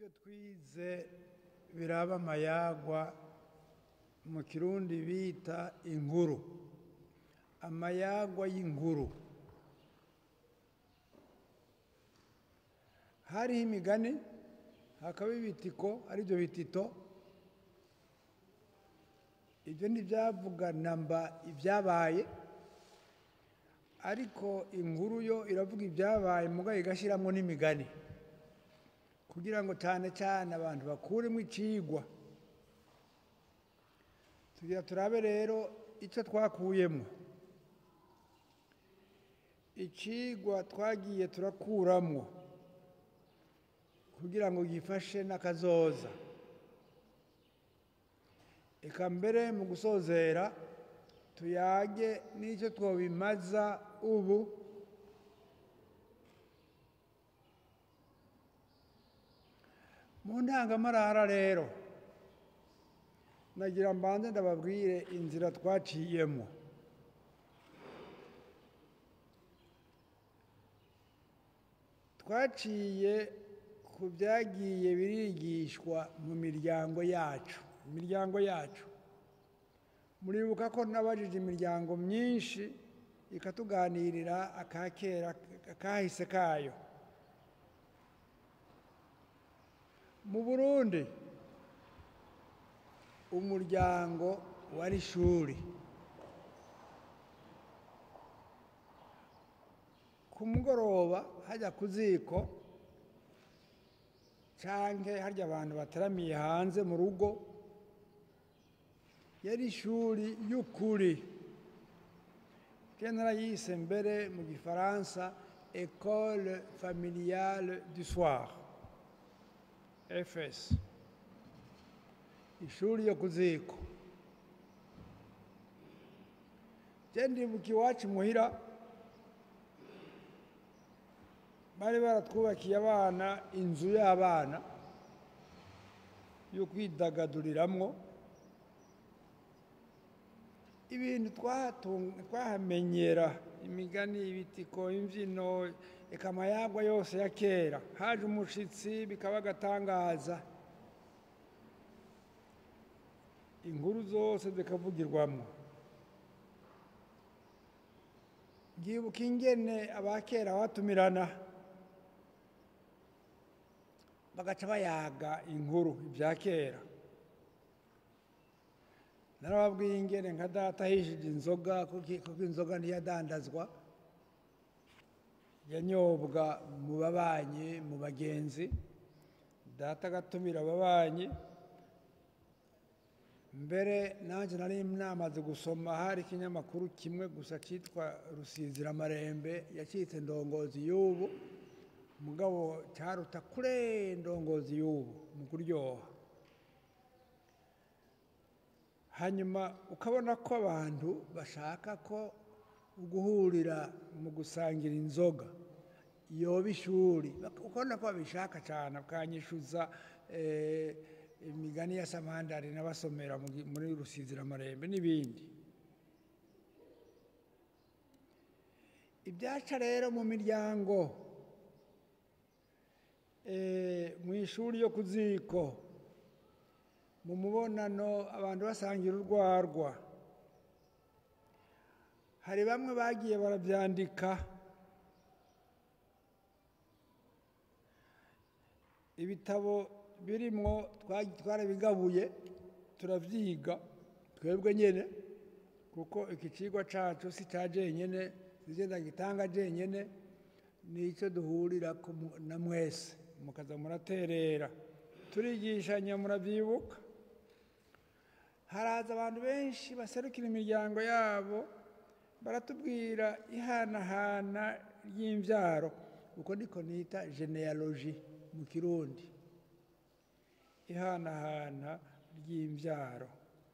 ibyo twize biraba amayagwa mu kirundi bita inkuru amayagwa y'inkuru hariho imigani hakaba ibitiko aribyo bitito ibyo ntibyavuga namba ibyabaye ariko inkuru yo iravuga ibyabaye mugabo igashyiramo n'imigani kugira ngo cyane cyane abantu bakuremo icigwa tugira turabe rero icyo twakuyemo icigwa twagiye turakuramo kugira ngo gifashe n'akazoza eka mbere mu gusozera tuyage n'icyo twobimaza ubu mu ndangamarara rero nagira mbanze ndababwire inzira twaciyemo twaciye ku byagiye birigishwa mu miryango yacu imiryango yacu muribuka ko nabajije imiryango myinshi ikatuganirira akakera akahise kayo mu burundi umuryango wari ishuri ku mugoroba hajya ku ziko cyangwa harya abantu bateramiye hanze mu rugo yari ishuri y'ukuri kenera yise mbere mu gifaransa ecole familiale du soir fs ishuri yo ku ziko ndibuka iwacu muhira bari baratwubakiye abana inzu y'abana yo kwidagaduriramo ibintu twahamenyera imigani ibitiko imbyino reka amayagwa yose ya kera haje umushyitsi bikaba agatangaza inkuru zose zikavugirwamo ngibuka ingene abakera batumirana bagaca bayaga inkuru ibya kera narababwiye ingene nka data ahishije inzoga kuko inzoga ntiyadandazwa yanyobwa mu babanyi mu bagenzi data agatumira ababanyi mbere nanjye nari namaze gusoma hari ikinyamakuru kimwe gusa cyitwa rusiziramarembe yacitse ndongozi y'ubu mugabo cyaruta kure ndongozi y'ubu mu kuryoha hanyuma ukabona ko abantu bashaka ko guhurira mu gusangira inzoga yoba ishuri ukabona ko babishaka cyane bakanyishyuza imigani ya samandari n'abasomera muri rusiziramarembe n'ibindi ibyaca rero mu miryango mu ishuri yo ku ziko mu mubonano abantu basangira urwarwa hari bamwe bagiye barabyandika ibitabo birimo twarabigabuye turabyiga twebwe nyine kuko iki kigo cyacu si cya jenyine zigenda gitanga jenyine nicyo duhurira na mwese mukaza muraterera turigishanya murabyibuka haraza abantu benshi baserukira imiryango yabo baratubwira ihanahana ry'imbyaro uko niko nita genealogy mu kirundi ihanahana ry'imbyaro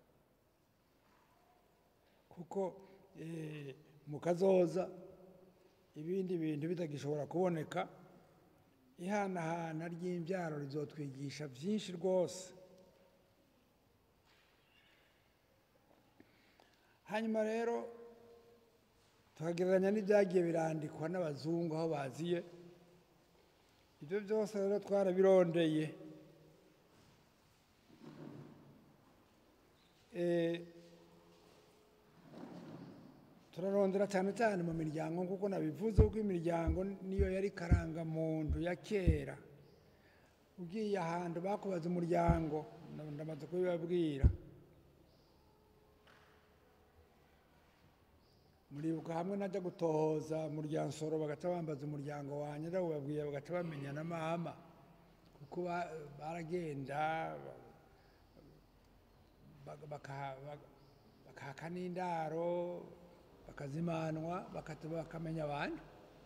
kuko mu kazoza ibindi bintu bitagishobora kuboneka ihanahana ry'imbyaro rizotwigisha byinshi rwose hanyuma rero tukagereranya n'ibyagiye birandikwa n'abazungu aho baziye ibyo byose rero twarabirondeye Eh, turarondera cyane cyane mu miryango nk'uko nabivuze kuko imiryango niyo yari karangamuntu ya kera ugiye ahantu bakubaza umuryango ndamaze kubibabwira muribuka hamwe najya gutohoza muryansoro bagaca bambaza umuryango wanjye ndawubabwiye bagaca bamenya na mama kuko ba- baragenda baka- baka- baka- bakaka n'indaro bakazimanwa bakata- bakamenya abantu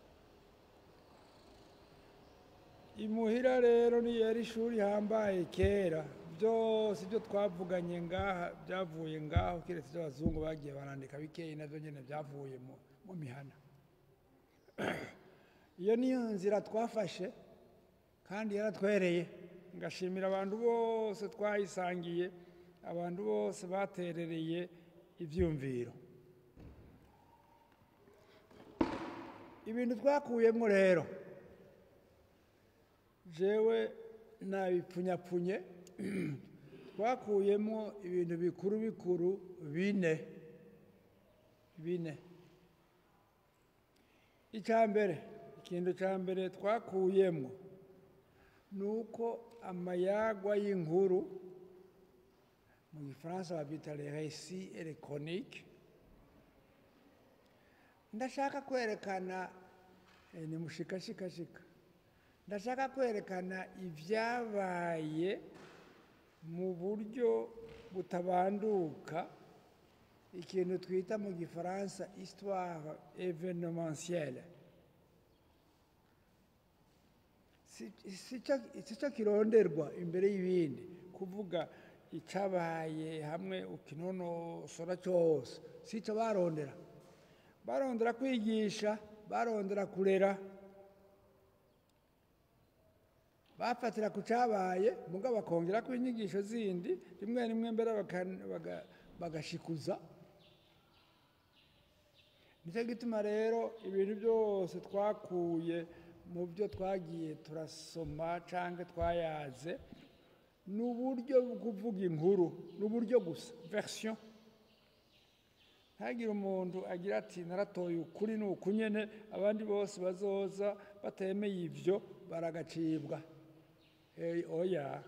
imuhira rero niyo yari ishuri hambaye kera byose ibyo twavuganye ngaha byavuye ngaho keretse ibyo abazungu bagiye barandika bikeyi nabyo nyine byavuye mu mu mihana iyo niyo nzira twafashe kandi yaratwereye ngashimira abantu bose twayisangiye abantu bose baterereye ibyumviro ibintu twakuyemo rero jewe nabipfunyapfunye twakuyemo ibintu bikuru bikuru bine bine icya mbere ikintu cya mbere twakuyemo ni uko amayagwa y'inkuru mu gifaransa babyita le récit électronique ndashaka kwerekana eh, ni mushikashikashika ndashaka kwerekana ibyabaye mu buryo butabanduka ikintu twita mu gifaransa histoire événementielle si si cyo- si cyo kironderwa imbere y'ibindi kuvuga icyabaye hamwe ukinonosora cyose si cyo barondera barondera kwigisha barondera kurera bafatira ku cyabaye mugabo bakongera ko inyigisho zindi rimwe rimwe mbere baka- baga- bagashikuza nicyo gituma rero ibintu byose twakuye mu byo twagiye turasoma cyangwa twayaze ni uburyo bwo kuvuga inkuru ni uburyo gusa verisiyo ntagire umuntu agira ati naratoye ukuri ni uku nyine abandi bose bazoza batemeye ibyo baragacibwa Eh, oya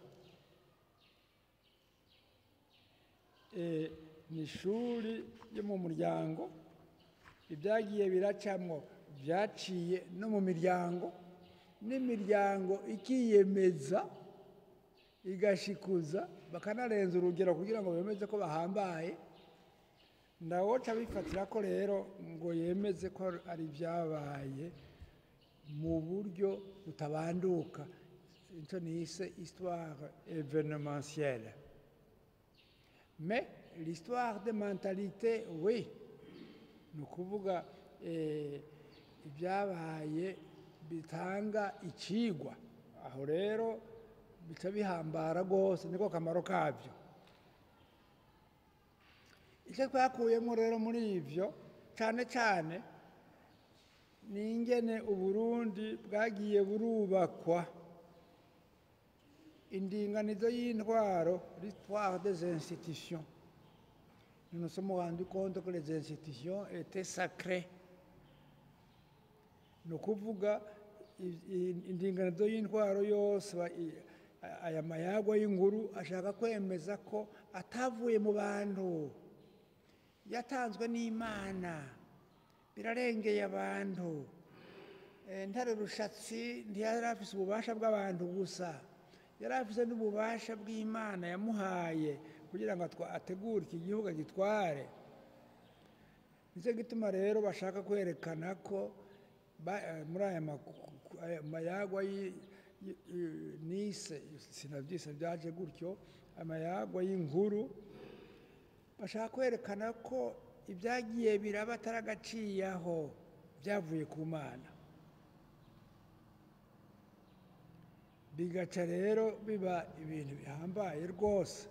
Eh, ni ishuri yo mu muryango ibyagiye biracamwo byaciye no mu miryango n'imiryango ikiyemeza igashikuza bakanarenza urugero kugira ngo bemeze ko bahambaye ndawoca bifatira ko rero ngo yemeze ko ari ibyabaye mu buryo butabanduka icyo nise histoire événementielle mais l'histoire de mentalité oui ni ukuvuga eh, ibyabaye bitanga ikigwa aho rero bica bihambara rwose niko kamaro kabyo icyo twakuyemo rero muri ibyo cyane cyane ni ingene uburundi bwagiye burubakwa indinganizo y'intwaro l'histoire des institutions nous nous sommes rendus compte que les institutions étaient sacrées ni ukuvuga i- i- indinganizo y'intwaro yose ba- i- aya mayagwa y'inkuru ashaka kwemeza ko atavuye mu bantu yatanzwe n'imana birarengeye abantu Eh, ntare rushatsi ntiyari afise ububasha bw'abantu gusa yari afise n'ububasha bw'imana yamuhaye kugira ngo atwa- ategure iki gihugu agitware nicyo gituma rero bashaka kwerekana ko ba- eh, muri aya maku- aya mayagwa yi- yi- yi- nise sinabyise byaje gutyo amayagwa y'inkuru bashaka kwerekana ko ibyagiye biraba ataragaciyeho byavuye ku mana bigaca rero biba ibintu bihambaye rwose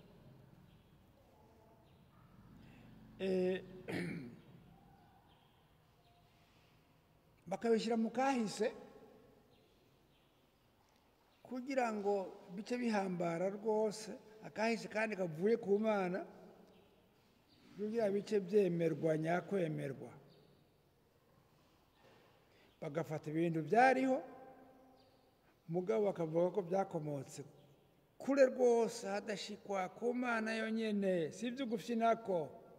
Eh, bakabishyira mu kahise kugira ngo bice bihambara rwose akahise kandi kavuye ku mana kugira bice byemerwa nyakwemerwa bagafata ibintu byariho mugabo bakavuga ko byakomotse kure rwose hadashikwa ku mana yonyine si ibyo nako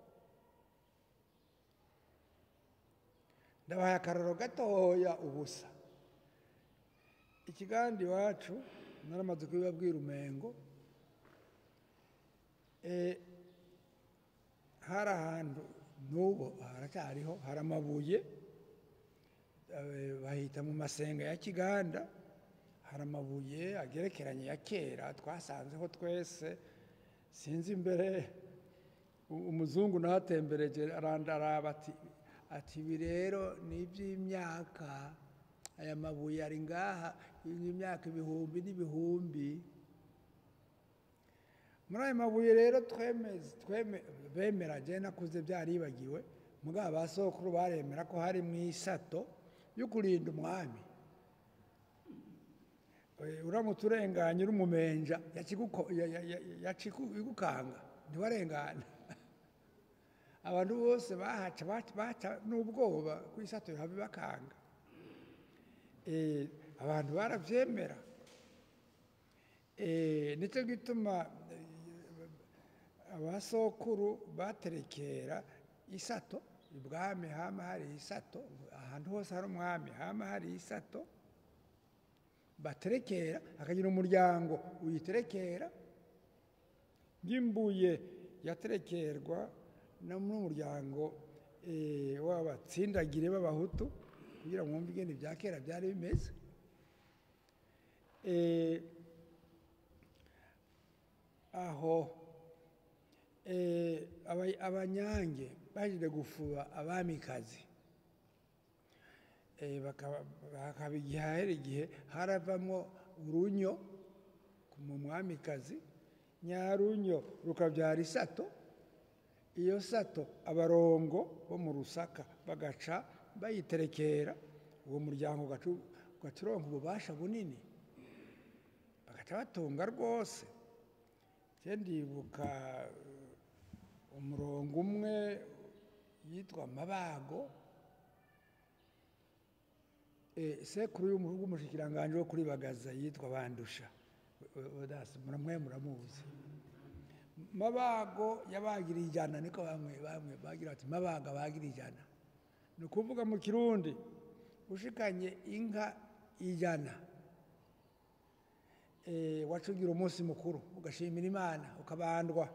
ndabahaye akararo gatoya ubusa ikiganda iwacu naramaze kubibabwira umengo hari ahantu n'ubu haracyariho hari amabuye bahita mu masenga ya kiganda hari amabuye agerekeranye ya kera twasanzeho twese sinzi imbere umuzungu nahatembereje arandaraba ati ati ibi rero ni iby'imyaka aya mabuye ari ngaha imyaka ibihumbi n'ibihumbi muri ayo mabuye rero bemera jya nakuze byaribagiwe mugabo ba sokuru baremera ko hari mu isato yo kurinda umwami uramutse urenganya uri umumenja yacikugukanga ntiwarengana abantu bose bahaca baca n'ubwoba ku isato habe bakanga abantu barabyemera nicyo gituma abasokuru baterekera isato ibwami hama hari isato ahantu hose hari umwami hama hari isato baterekera hakagira umuryango uyiterekera y'imbuye yaterekerwa n'umuryango w'abatsindagire b'abahutu kugira ngo mwumve ibintu bya kera byari bimeze aho abanyange baje gufuba abamikazi hakaba igihe hahera igihe haravamo urunyo mu mwamikazi nyarunyo rukabyara isato iyo sato abarongo bo mu rusaka bagaca bayiterekera uwo muryango ugaca uronka ububasha bunini bagaca batunga rwose ndibuka umurongo umwe yitwa mabago sekuru w'umushyikiranganje wo kuri bagaza yitwa bandusha muramwe muramuzi mabago yabagiriye ijana niko bamwe bamwe bagira bati mabaga bagira ijana ni ukuvuga mu kirundi ushikanye inka ijana wacugira umunsi mukuru ugashimira imana ukabandwa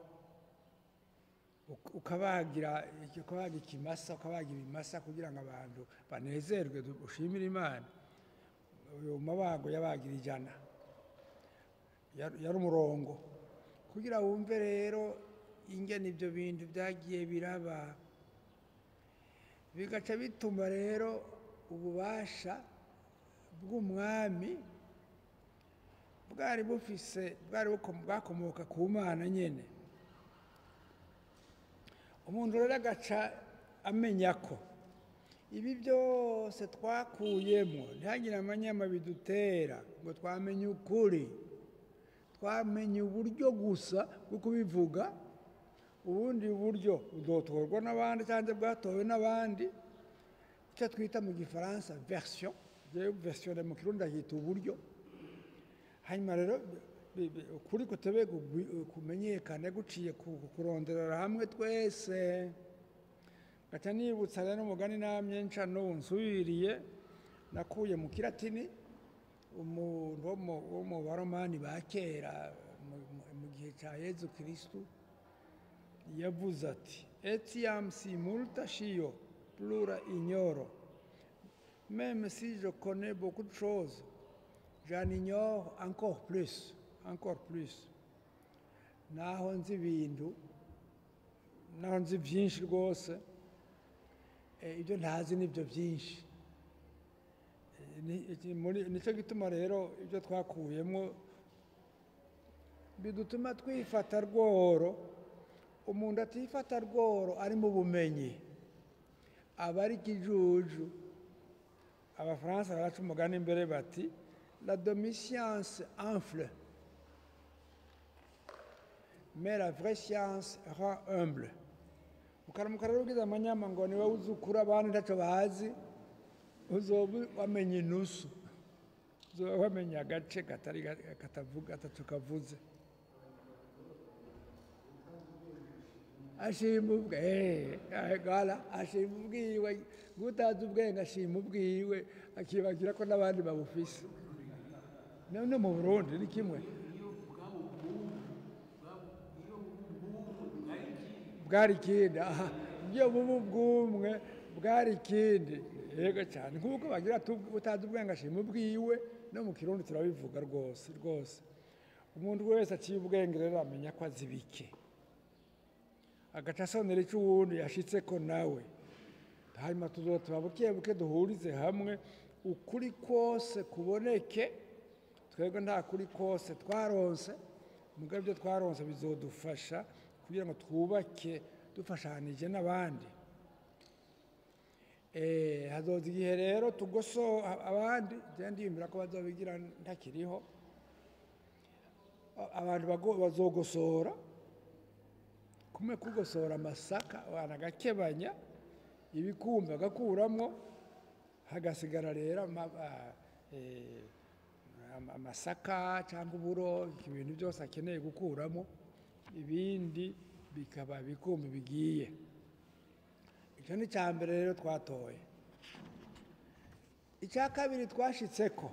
ukabagira ukabaga ikimasa ukabagira ibimasa kugira ngo abantu banezerwe ushimire imana uyu mabago yabagira ijana yari umurongo kugira wumve rero ingene ibyo bintu byagiye biraba bigaca bituma rero ububasha bw'umwami bwari bufise bwari bwakomoka ku mana nyine umuntu rero agaca amenya ko ibi byose twakuyemo ntihagire amanyama bidutera ngo twamenye ukuri twamenye uburyo gusa bwo kubivuga ubundi buryo budotorwa n'abandi cyangwa bwatowe n'abandi icyo twita mu gifaransa verisiyo verisiyo mu kirundi ahita uburyo hanyuma rero ukuri kutebe kumenyekane guciye kuronderera hamwe twese gaca nibutsa rero umugani namye nca n'ubu nsubiriye nakuye mu kiratini umuntu wo mu baromani ba kera mu gihe cya yezu kirisitu yavuze ati etiam si multa shio plura ignoro même si je connais beaucoup de choses j'en ignore encore plus encore plus naho nzi ibintu naho nzi byinshi rwose ibyo ntazi nibyo byinshi nicyo gituma rero ibyo twakuyemo bidutuma twifata rworo umuntu atifata rworo ari mu bumenyi aba ari ikijuju abafaransa baraca umugani imbere bati la demi-science enfle mais la vraie science rend humble ukaramuka rero ugize amanyama ngo niwe uzukura abandi ntacyo bazi uzoba wamenye inusu uzoba wamenye agace katari ga- katavuga atatu kavuze ashima ubwe eh, gala ashima ubwiwe ngutazi ubwenge ashima ubwiwe akibagira ko n'abandi babufise no no mu burundi ni kimwe bwari ikindi aha iyo bubu bw'umwe bwari ikindi yego cyane nk'uko bagira ati utazi ubwenge ashima ubwiwe no mu kirundi turabivuga rwose rwose umuntu wese aciye ubwenge rero amenya ko azi bike agaca asonera icyo uwundi yashitse ko nawe hanyuma tuzotuba buke buke duhurize hamwe ukuri kose kuboneke twebwe nta kuri kose twaronse mugabo ibyo twaronse bizodufasha kugira ngo twubake dufashanije n'abandi Eh, hazoza igihe rero tugoso abandi njyewe ndiyumvira ko bazobigira ntakiriho A- abantu bago- bazogosora kumwe kugosora amasaka abantu agakebanya ibikumba agakuramo hagasigara rero ama- a- eh, ama- amasaka cyangwa uburo ibintu byose akeneye gukuramo ibindi bikaba ibikumba bigiye icyo ni icya mbere rero twatoye icya kabiri twashitse ko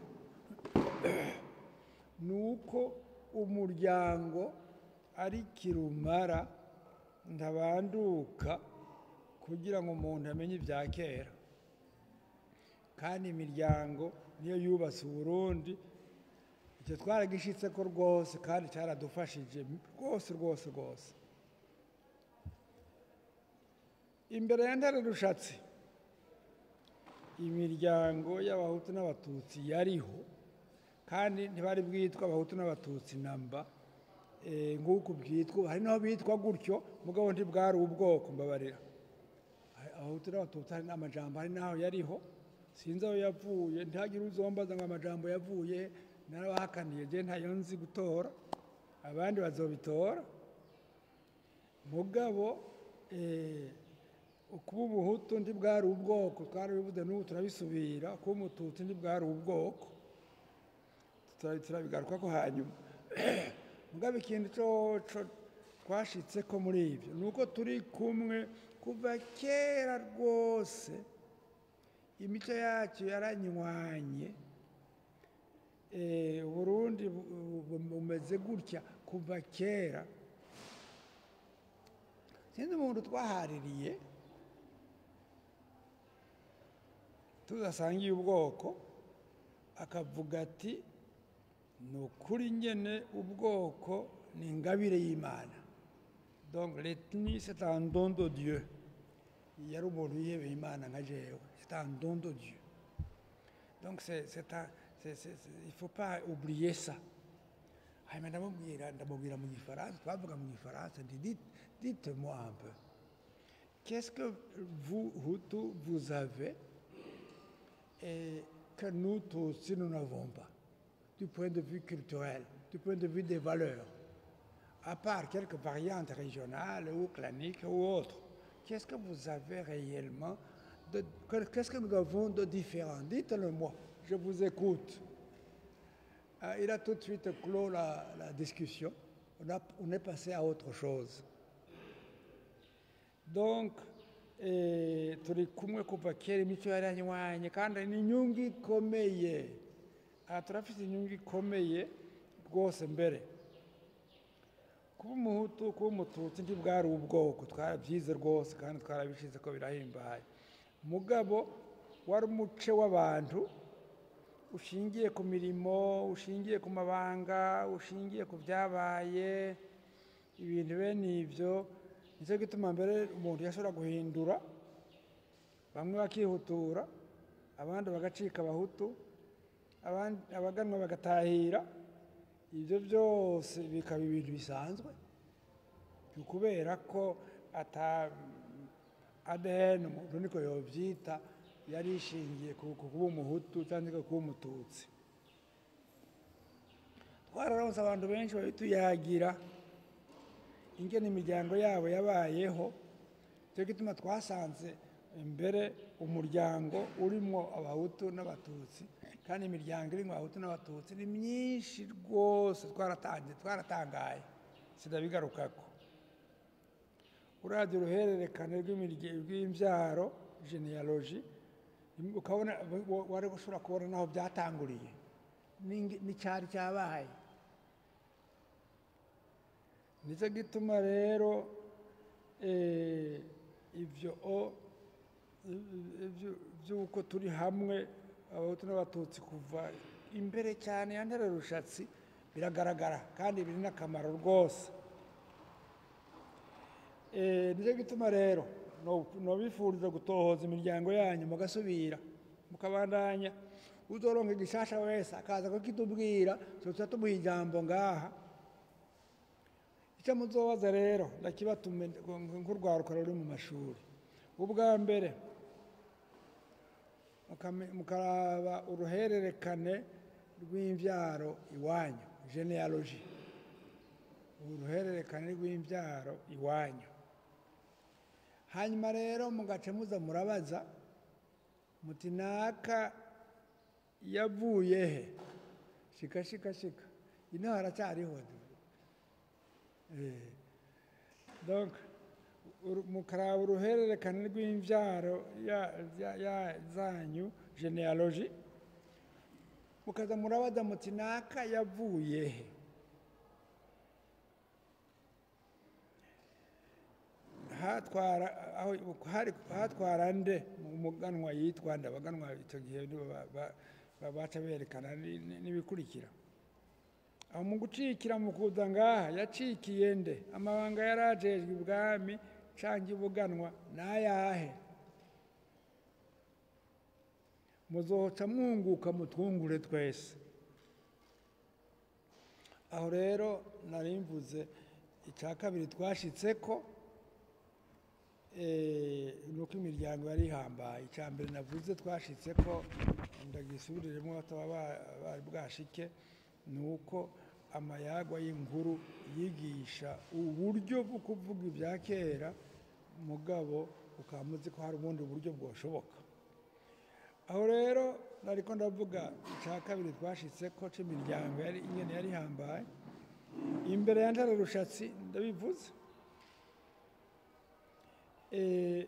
ni uko umuryango ari kirumara ntabanduka kugira ngo umuntu amenye ibya kera kandi imiryango niyo yubatse uburundi icyo twaragishyitse ko rwose kandi cyaradufashije rwose rwose rwose imbere ya ntare rushatsi imiryango y'abahutu n'abatutsi yariho kandi ntibari bwitwa abahutu n'abatutsi namba eh, nk'uku bwitwa hari n'aho bitwa gutyo mugabo ntibwari ubwoko mbabarira Hari abahutu n'abatutsi hari n'amajambo hari n'aho yariho sinzi aho yavuye ntihagire uzombaza ngo amajambo yavuye narabahakaniye je ntayo nzi gutora abandi bazobitora mugabo eh, ukuba umuhutu ntibwari ubwoko twarabivuze n'ubu turabisubira kuba umututsi ntibwari ubwoko Tura- turabigaruka ko hanyuma mugabo ikintu coco twashitse ko muri ibyo ni uko turi kumwe kuva kera rwose imico yacu yaranywanye Eh, uburundi bu- bu- bumeze gutya kuva kera sinzi umuntu twahaririye tudasangiye ubwoko akavuga ati ni ukuri nyene ubwoko ni ingabire y'imana donc l'ethnie c'est un don de dieu yari umuntu yihebeye imana nka jewe c'est un don de dieu donc c'est c'est un c'est c'est c'est- il faut pas oublier ça hanyuma ndamubwira ndamubwira mu gifaransa twavuga mu gifaransa ndi dites dites-moi un peu qu'est-ce que vous Hutu vous avez et que nous tous nous n'avons pas du point de vue culturel, du point de vue des valeurs, à part quelques variantes régionales ou claniques ou autres. Qu'est-ce que vous avez réellement de- que- Qu'est-ce que nous avons de différent Dites-le moi, je vous écoute. Euh, il a tout de suite clos la, la discussion. On, a- on est passé à autre chose. donc eh, turi kumwe kuva kera imico yaranywanye kandi ni inyungu ikomeye aha turafite inyungu ikomeye rwose mbere kuba umuhutu kuba umututsi ntibwari ubwoko twarabyize rwose kandi twarabishize ko birahimbaye mugabo wari umuce w'abantu ushingiye ku mirimo ushingiye ku mabanga ushingiye ku byabaye ibintu bene ibyo nicyo gituma mbere umuntu yashobora guhindura bamwe bakihutura abandi bagacika abahutu abandi abaganwa bagatahira ibyo byose bikaba ibintu bisanzwe ni ukubera ko ata ADN umuntu niko yobyita yari ishingiye ku ku kuba umuhutu cyangwa kuba umututsi twararonse abantu benshi babituyagira ingene imiryango yabo yabayeho cyo gituma twasanze imbere umuryango urimo abahutu n'abatutsi kandi imiryango irimo abahutu n'abatutsi ni myinshi rwose twaratangiye twaratangaye sinabigarukako uravye uruhererekane rw'imirye- rw'imvyaro genealogy ukabona wa- wari gushobora kubona naho byatanguriye n'ingi- n'icyari cyabaye nicyo gituma rero eh, ibyo o- ibyo- by'uko turi hamwe abahutu n'abatutsi kuva imbere cyane ya ntare rushatsi biragaragara kandi biri n'akamaro rwose Eh, nicyo gituma rero no- nobifuriza gutohoza imiryango yanyu mugasubira mukabandanya uzoronka igishasha wese akaza kukitubwira tuza tumuha ijambo ngaha icyo muzobaza rero ndakibatume nk'urwaruka ruri mu mashuri ubwa mbere mukame- mukaraba uruhererekane rw'imbyaro iwanyu genealogy uruhererekane rw'imbyaro iwanyu hanyuma rero mugace muza murabaza muti naka yavuye he shika shika shika ino haracyariho Eh, donc uru- mukaraba uruhererekane rw'imbyaro ya- ya- ya- zanyu genealogy mukaza murabaza muti naka yavuye he hatwara aho hari hatwara nde mu muganwa yitwa nde abaganwa icyo gihe nibo ba- ba- ba- baca berekana ni- ni- n'ibikurikira aho mu gucikira mu kuza ngaha yacikiye nde amabanga yari ajejwe ibwami canke ibuganwa n'ayahe muzoca mwunguka mutwungure twese aho rero nari mvuze icya kabiri twashitseko eh, ni uko imiryango yari ihambaye icya mbere navuze twashitse ko ndagisubiriremo bataba ba- bari bwashike ni uko amayagwa y'inkuru yigisha uburyo bwo kuvuga ibya kera mugabo ukaba muzi ko hari ubundi buryo bwoshoboka aho rero nariko ndavuga icya kabiri twashitse ko c'imiryango yari ingene yari ihambaye imbere ya ntare rushatsi ndabivuze Eh,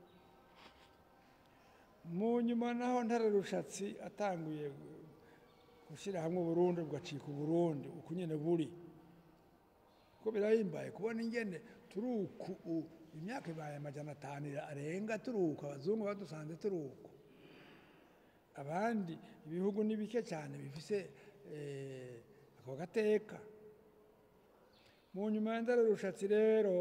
mu nyuma naho ntare rushatsi atanguye gushyira hamwe uburundi bugacika uburundi uko nyine buri ko birahimbaye kubona ingene turi uku u- imyaka ibaye amajana atanu arenga turi uku abazungu badusanze turi uku abandi ibihugu ni bike cyane bifise eh, ako gateka mu nyuma ya ntare rushatsi rero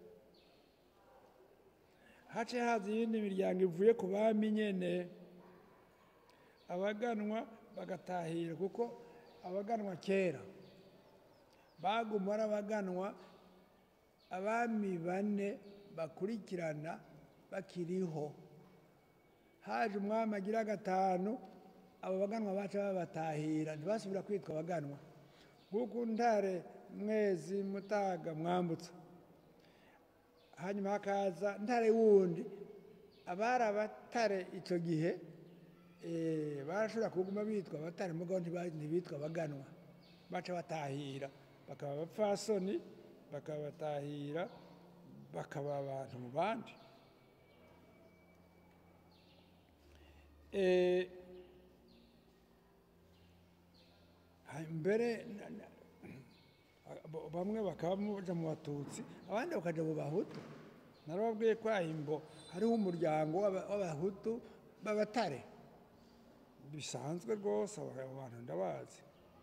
hace haza iyindi miryango ivuye ku bami nyene abaganwa bagatahira kuko abaganwa kera baguma ari abaganwa abami bane bakurikirana bakiriho haje umwami agira gatanu abo baganwa baca babatahira ntibasubira kwitwa abaganwa nk'uko ntare mwezi mutaga mwambutsa hanyuma hakaza ntare wundi abari abatare icyo gihe eh, barashobora kuguma bitwa abatare mugabo ntiba- ntibitwa abaganwa baca batahira bakaba abapfasoni bakaba batahira bakaba abantu mu bandi Eh, ha- mbere na- na- Abo- bamwe bakaba baja mu batutsi abandi bakaja mu bahutu narababwiye ko ahimbo hariho umuryango w'aba- w'abahutu b'abatare bisanzwe rwose abo abo bantu ndabazi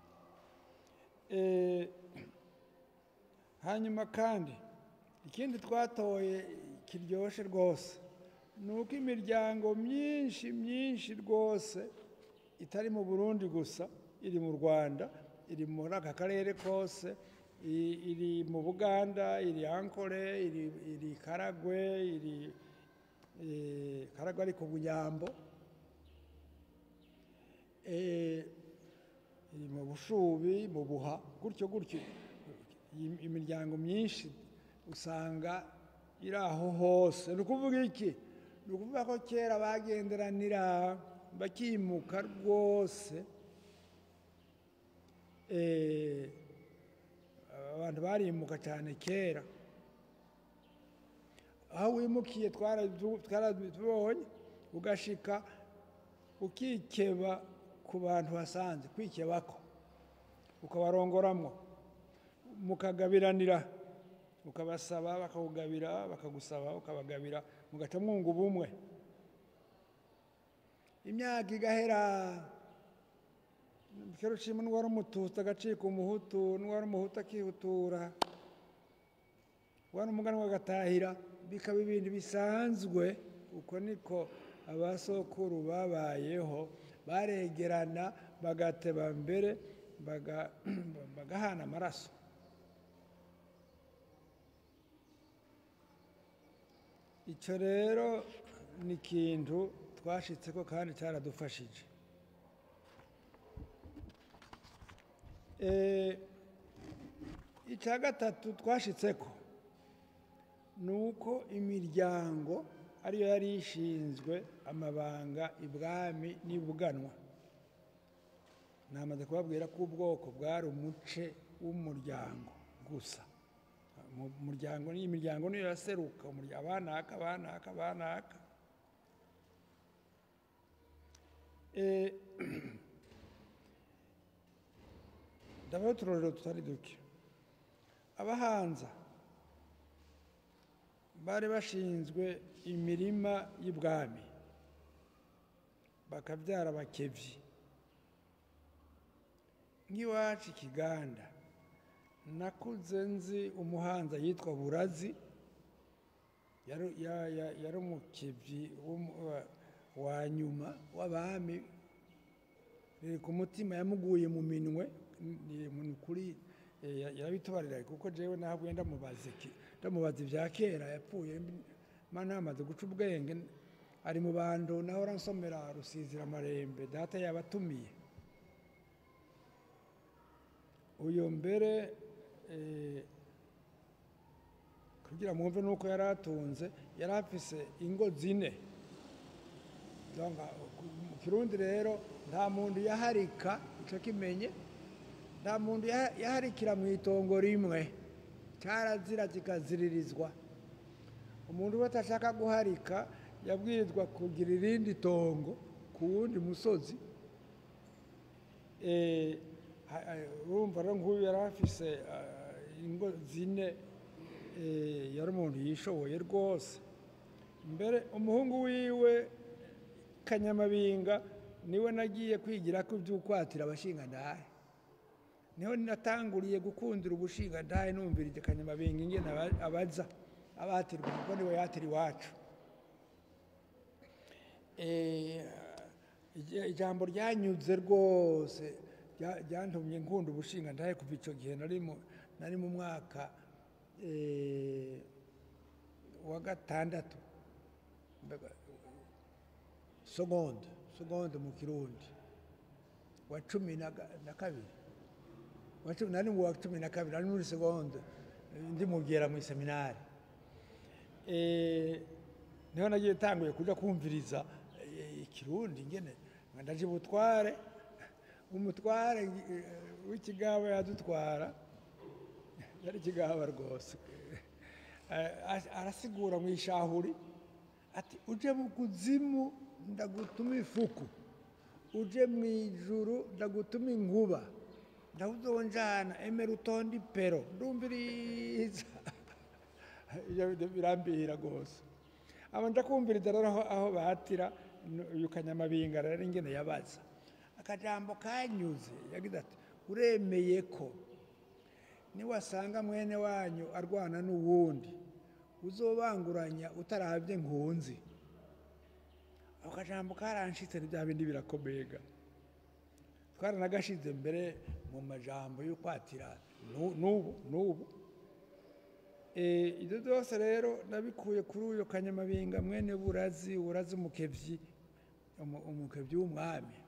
Eh, hanyuma kandi ikindi twatoye kiryoshe rwose ni uko imiryango myinshi myinshi rwose itari mu burundi gusa iri mu rwanda iri muri aka karere kose i- iri mu buganda iri ankore iri iri karagwe iri eh, karagwe ari ku bunyambo Eh, iri mu bushubi mu buha gutyo gutyo Iyi- imiryango myinshi usanga iri aho hose ni ukuvuga iki ni ukuvuga ko kera bagenderanira bakimuka rwose Eh, abantu barimuka cyane kera aho wimukiye twarazu- twarabibonye ugashika ukikeba ku bantu basanze kwikebako ukabarongoramwo mukagabiranira ukabasaba bakakugabira bakagusaba ukabagabira mugaca mwunga ubumwe imyaka igahera kera ushima n'uwari umututsi agacika umuhutu n'uwari umuhutu akihutura wari umuganwa agatahira bikaba ibintu bisanzwe uko niko abasokuru babayeho baregerana bagateba mbere baga- bagahana amaraso icyo rero ni ikintu twashitseko kandi cyaradufashije Eh, icya gatatu twashitseko ni uko imiryango ariyo yari ishinzwe amabanga ibwami n'ibuganwa namaze kubabwira ko ubwoko bwari umuce w'umuryango gusa mu muryango ni imiryango niyo yaseruka umurya- abanaka abanaka abanaka Eh, ndabaho uturorero tutari duke abahanza bari bashinzwe imirima y'ibwami bakabyara abakebyi nk'iwacu ikiganda nakuze nzi umuhanza yitwa burazi yari ya- ya- yari umukebyi w'umu- wa- wa nyuma w'abami riri ku mutima yamuguye mu minwe ni ni ukuri eh, ya- yarabitubarira kuko jewe nahabwe ndamubaza iki ndamubaza ibya kera yapfuye mana yamaze guca ubwenge ari mu bantu naho ransomera rusizira amarembe data yabatumiye uyu mbere eh, kugira mwumve nuko yari atunze yari afise ingo zine Donc, mu kirundi rero nta muntu yaharika ico kimenye nta muntu yaha- yaharikira mu itongo rimwe cyarazira kikaziririzwa umuntu wese ashaka guharika yabwirizwa kugira irindi tongo ku wundi musozi Eh, ha- ha- urumva rero nk'uyu yari afise ah, ingo zine eh, yari umuntu yishoboye rwose mbere umuhungu wiwe kanyamabinga niwe nagiye kwigira ko iby'ukwatira abashingandahe niho natanguriye gukundira ubushingandahe numvirije kanyamabinga ingene aba- abaza abatirwa kuko niwe yatira iwacu Eh, ija- ijambo ryanyuze rwose rya- ryantumye nkunda ubushingandahe kuva icyo gihe nari mu- nari mu mwaka eh, wa gatandatu Mbega- segonde segonde mu kirundi wa cumi na ga- na kabiri wa cumi nari mu wa cumi na kabiri nari muri segonde eh, ndi mubwira mu iseminari Eh, niho nagiye tanguye kuja kumviriza eh, ikirundi ngene nga ndaje butware umutware eh, w'ikigaba yadutwara yari ikigaba rwose Eh, as- arasigura mu ishahuri ati uje mu kuzimu ndagutuma ifuku uje mu ijuru ndagutuma inkuba ndawuzonjana emera utonde ipero ndumviriza Ibyo birambihira rwose aba ndakumviriza rero aho, aho batira n- uyu kanyamabinga rero ingene yabaza akajambo kanyuze yagize ati uremeye ko niwasanga mwene wanyu arwana n'uwundi uzobanguranya utarabye nkunzi ako kajambo karanshitse ni bya bindi birakomega twaranagashize mbere mu majambo y'ukwatira nu- n'ubu n'ubu Eh, ibyo byose rero nabikuye kuri uyu kanyamabinga mwene burazi burazi umukebyi umu- umukebyi w'umwami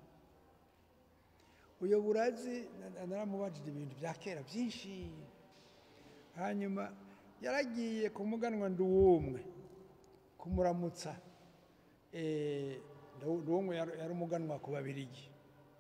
uyu burazi na- naramubajije ibintu bya kera byinshi hanyuma yaragiye ku muganwa nduwumwe kumuramutsa Eh, Ndu- nduwumwe yari yari umuganwa ku babirigi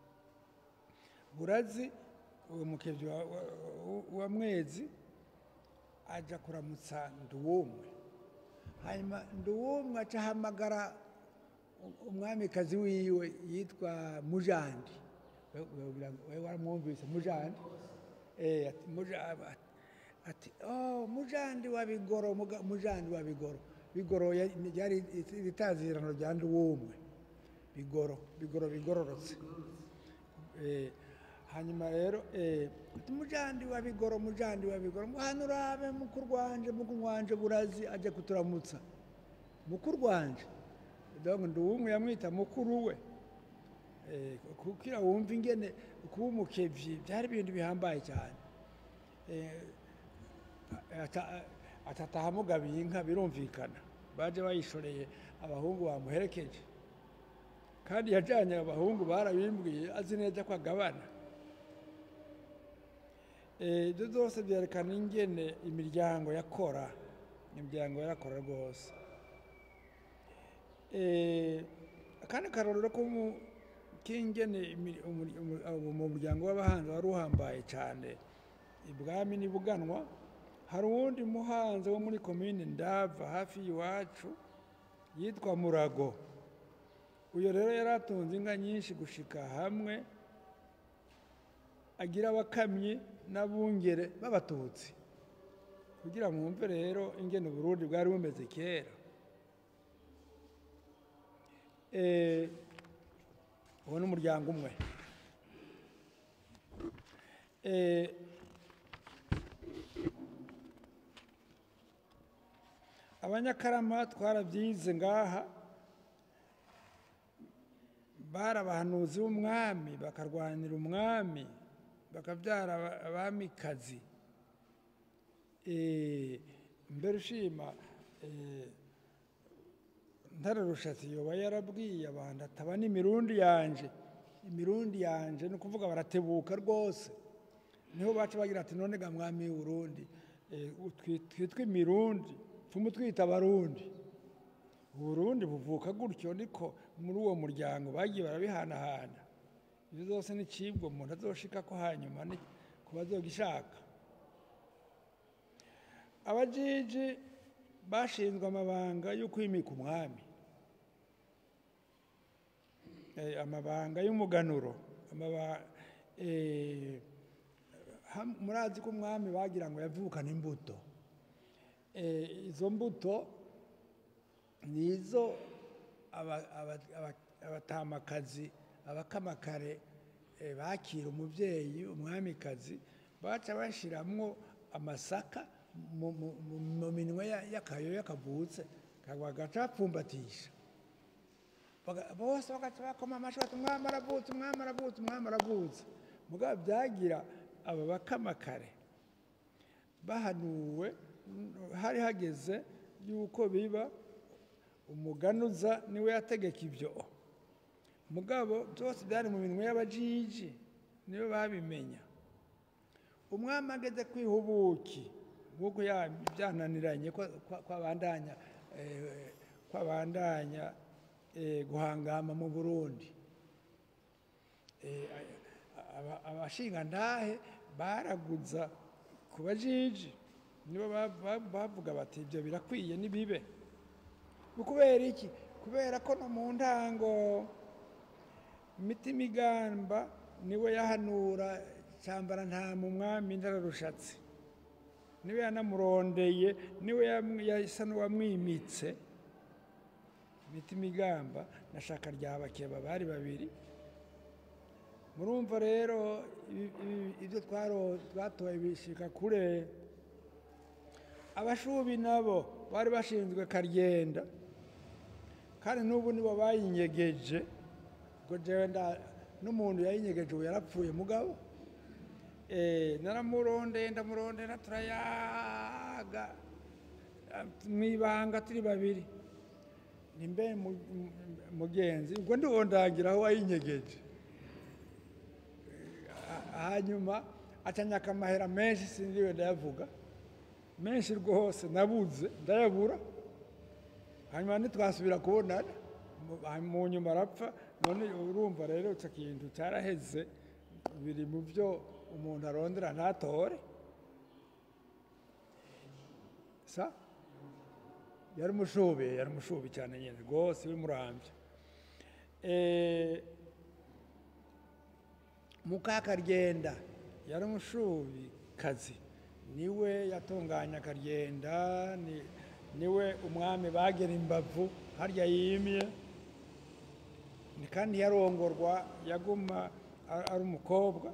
burazi uwo mukebyi wa, wa, wa- wa mwezi aja kuramutsa nduwumwe hanyuma nduwumwe aca ahamagara u- umwamikazi wiwe yitwa mujandi We- we- we waramwumvise mujandi Eh, ati Muja- ati- ati oh mujandi wa bigoro muga- mujandi wa bigoro bigoro ya- ryari itazirano rya nduwumwe bigoro bigoro bigororotse Eh, hanyuma rero eh, ati mujandi wa bigoro mujandi wa bigoro ngo hano urabe mukuru wanje mukuru wanje burazi aje kuturamutsa mukuru wanje donc nduwumwe yamwita mukuru we Eh, kugira wumva ingene kuba umukevyi byari ibintu bihambaye cyane Eh, ata- atataha amugabiye inka birumvikana baje bayishoreye abahungu bamuherekeje kandi yajyanye abahungu barabimbwiye azi neza ko agabana Eh, ibyo byose byerekana ingene imiryango yakora imiryango yarakora rwose Eh, akandi karorero ko mu- k'ingene imi- umuri- umu- abo mu muryango w'abahanzi wari uhambaye cyane ibwami n'ibuganwa hari uwundi muhanzi wo muri komine ndava hafi y'iwacu yitwa murago uyu rero yari atunze inka nyinshi gushika hamwe agira abakamyi n'abungere b'abatutsi kugira mwumve rero ingene uburundi bwari bumeze kera Eh, uwo ni umuryango umwe Eh, abanyakarama twarabyize ngaha bari abahanuzi b'umwami bakarwanira umwami bakabyara aba- abamikazi Eh, mbere ushima eh, ntare rushatsi yoba yarabwiye abantu ataba n'imirundi yanje imirundi yanje ni ukuvuga baratebuka rwose niho baca bagira ati none ga mwami w'urundi twitwa imirundi pfumu twita abarundi uburundi buvuka gutyo niko muri uwo muryango bagiye barabihanahana ibyo zose ni cibwa umuntu azoshika ko hanyuma ni ku bazogishaka abajiji bashinzwe amabanga yo kwimika umwami Eh, amabanga y'umuganuro amaba- eh, ham- murazi ko umwami bagira ngo yavukane imbuto Eh, izo mbuto ni izo aba- aba- aba- abatamakazi abakamakare eh, bakira umubyeyi umwamikazi baca bashiramwo amasaka mu- mu mu- mu minwe ya- y'akayoyo kavutse bagaca bapfumbatisha Baga- bose bagaca bakoma amashyi bati umwami aravutse umwami aravutse umwami aravutse mugabo byagira aba bakamakare bahanuwe n- hari hageze yuko biba umuganuza niwe yategeka ibyo mugabo byose byari mu minwe y'abajiji niwe babimenya umwami ageze kwiha ubuki nk'uko ya- byananiranye ko ko- ko abandanya eh, ko abandanya eh, guhangama mu burundi Eh, aba- abashingantahe baraguza ku bajiji nibo ba- ba- bavuga bati ibyo birakwiye nibibe ni kubera iki kubera ko no mu ntango imitima igamba niwe yahanura cyambara nta mu mwami ndararushatse niwe yanamurondeye niwe yam- yasa n'uwamwimitse imitima igamba na shaka rya bakeba bari babiri murumva rero ibi- ibi- ibyo twaro- twatoye bishika kure abashubi nabo bari bashinzwe karyenda kandi n'ubu nibo bayinyegeje ubwo jewe nda- n'umuntu yayinyegeje ubu yarapfuye mugabo Eh, naramurondeye ndamurondera turayaga ah, mwibanga turi babiri nimbe mu- mu- mugenzi ubwo ndiwo ndangira aho wayinyegeje Eh, hanyuma acanyaka amahera menshi sinziwe ndayavuga menshi rwose nabuze ndayabura hanyuma ntitwasubira kubonana mu- hanyuma mu nyuma arapfa none urumva rero icyo kintu cyaraheze biri mu byo umuntu arondera ntatore sa yari umushubi yari umushubi cyane nyine rwose w'imurambya Eh, mukakaryenda yari umushubi kazi niwe yatunganya akaryenda ni- niwe umwami bagera imbavu harya yimye ni kandi yarongorwa yaguma a- ari umukobwa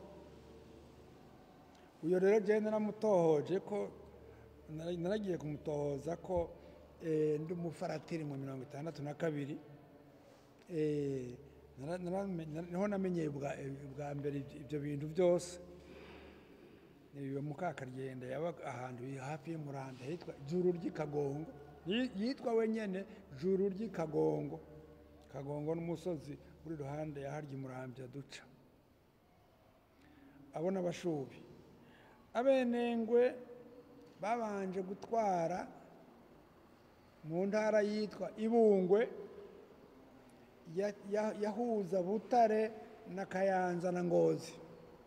uyu rero genda naramutohoje ko nara- naragiye kumutohoza ko eh, ndi umufaratiri mu mirongo itandatu na kabiri Eh, nara- narame- nara- niho namenyeye bwa bwa mbere ibyo- ibyo bintu byose iyo mukakaryenda yabaga ahantu hafi y'umuranda hitwa juru ry'ikagongo Yi- yitwa wenyine juru ry'ikagongo kagongo n'umusozi uri iruhande ya harya umurambya duca abona abashubi abenengwe babanje gutwara mu ntara yitwa ibungwe ya- ya- yahuza butare na kayanza na ngozi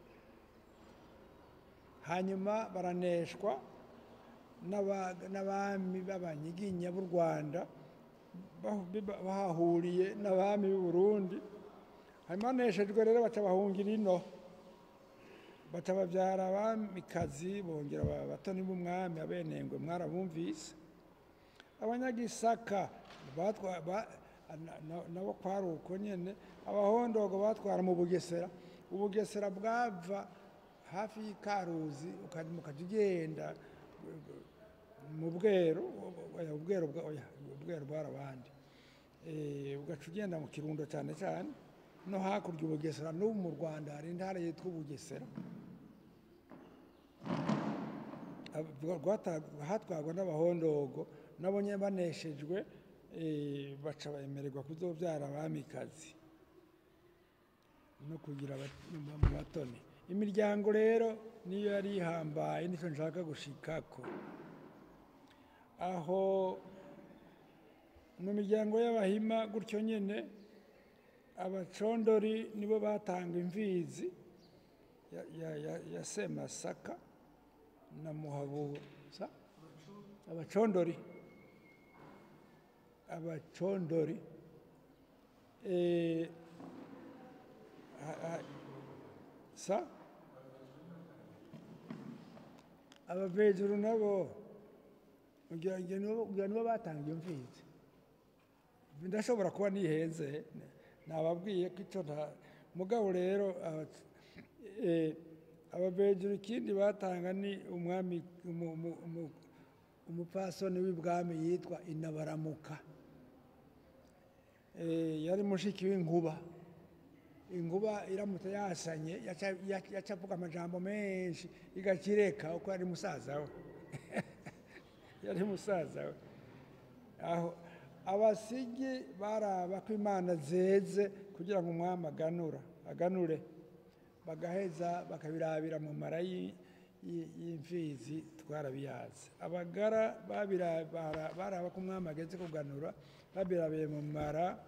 hanyuma baraneshwa n'aba- n'abami b'abanyiginya b'u rwanda bah- biba- bahahuriye n'abami b'u burundi hanyuma baneshejwe rero baca bahungira ino baca babyara abamikazi bongera baba abatoni b'umwami abenengwe mwarabumvise abanyagisaka batwa- ba- na- na- nabo kwari uko nyine abahondogo batwara mu bugesera ubugesera bwava hafi y'ikaruzi ukajya ukajya ugenda mu bweru oya, ubweru bwa- oya, ubweru bwari abandi Eh, ugaca ugenda mu kirundo cyane cyane no hakurya ubugesera n'ubu mu rwanda hari intara yitwa ubugesera Ab- rwata- hatwarwa n'abahondogo nabo nyine baneshejwe eh, baca bemererwa kuzobyara abamikazi no kugira abat- mu batoni imiryango rero niyo yari ihambaye nicyo nshaka gushikako aho mu miryango y'abahima gutyo nyine abacondori nibo batanga imfizi ya- ya- ya- ya semasaka na muhabuza abacondori abacondori eh, ha- ha- sa abavejuru nabo kugira ngo nibo kugira nibo batanga iyo mfizi ndashobora kuba nihenze nababwiye ko icyo nta mugabo rero aba- eh, abavejuru ikindi batanga ni umwami umu- umu- umu- umupfasoni w'ibwami yitwa inabaramuka Eh, yari mushiki w'inkuba inkuba iramutse yasanye yaca- yaca yaca avuga amajambo menshi igakireka uko yari musaza we yari musaza we aho abasigi baraba ko imana zeze kugira ngo umwami aganura aganure bagaheza bakabirabira mu mara y'i- y'i- y'imfizi twarabiyazi abagara babira- bara- baraba ko umwami ageze kuganura babirabiye mu mara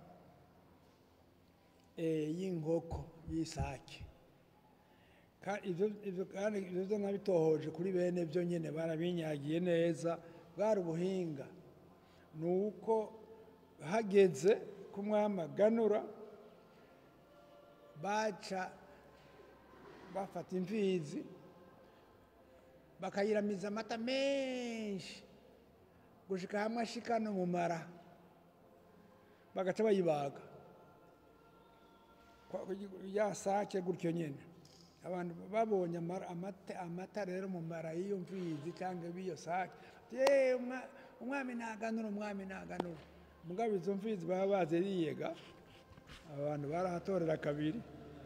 eh, y'inkoko y'isake Ka- ibyo ibyo kandi ibyo byo nabitohoje kuri bene byo nyine barabinyagiye neza bwari ubuhinga ni uko hageze ko umwami aganura baca bafata imfizi bakayiramiza amata menshi gushika hamwe ashika no mu mara bagaca bayibaga Kwa- ya sake gutyo nyine abantu babonye amara- amata amata rero mu mara y'iyo mfizi cyangwa b'iyo sake "Ye, umwa- umwami ntaganura umwami ntaganura mugabo izo mfizi baba baziriyega abantu barahatorera kabiri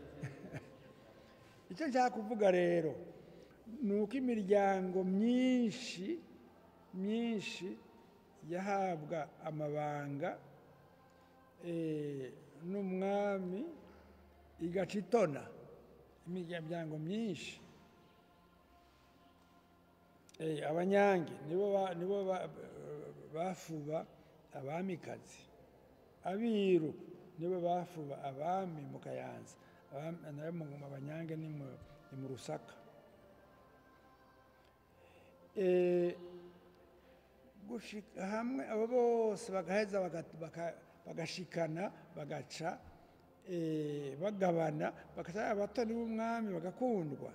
icyo nshaka kuvuga rero ni uko imiryango myinshi myinshi yahabwa amabanga eh, n'umwami igaca itona imiryango myinshi Eh, abanyange nibo ba- nibo ba- bafuba abamikazi abiru nibo bafuba abami mu kayanza Abami- nayo mu mu abanyange ni mu ni mu rusaka Eh, gushika hamwe abo bose bagaheza baga- baka- bagashikana bagaca eh, bagabana bagaca abatoni b'umwami bagakundwa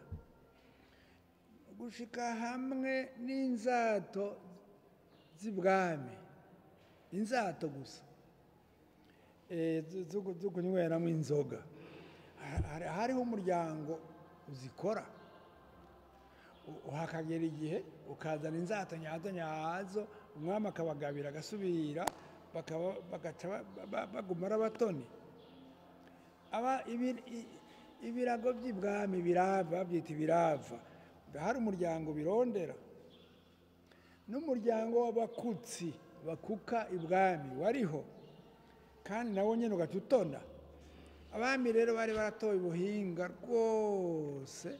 gushika hamwe n'inzato z'ibwami inzato gusa eh, zo- zo ku- zo kunyweramo inzoga Ha- hari- hariho umuryango uzikora U- hakagera igihe ukazana inzato nyazo nyazo umwami akabagabira agasubira bakaba- bagaca ba- ba- baguma ari abatoni aba ibi- i- ibirago by'ibwami birava babyita ibirava hari umuryango birondera n'umuryango w'abakutsi bakuka ibwami wariho kandi nawo nyine ugaca utona abami rero bari baratoye ubuhinga rwose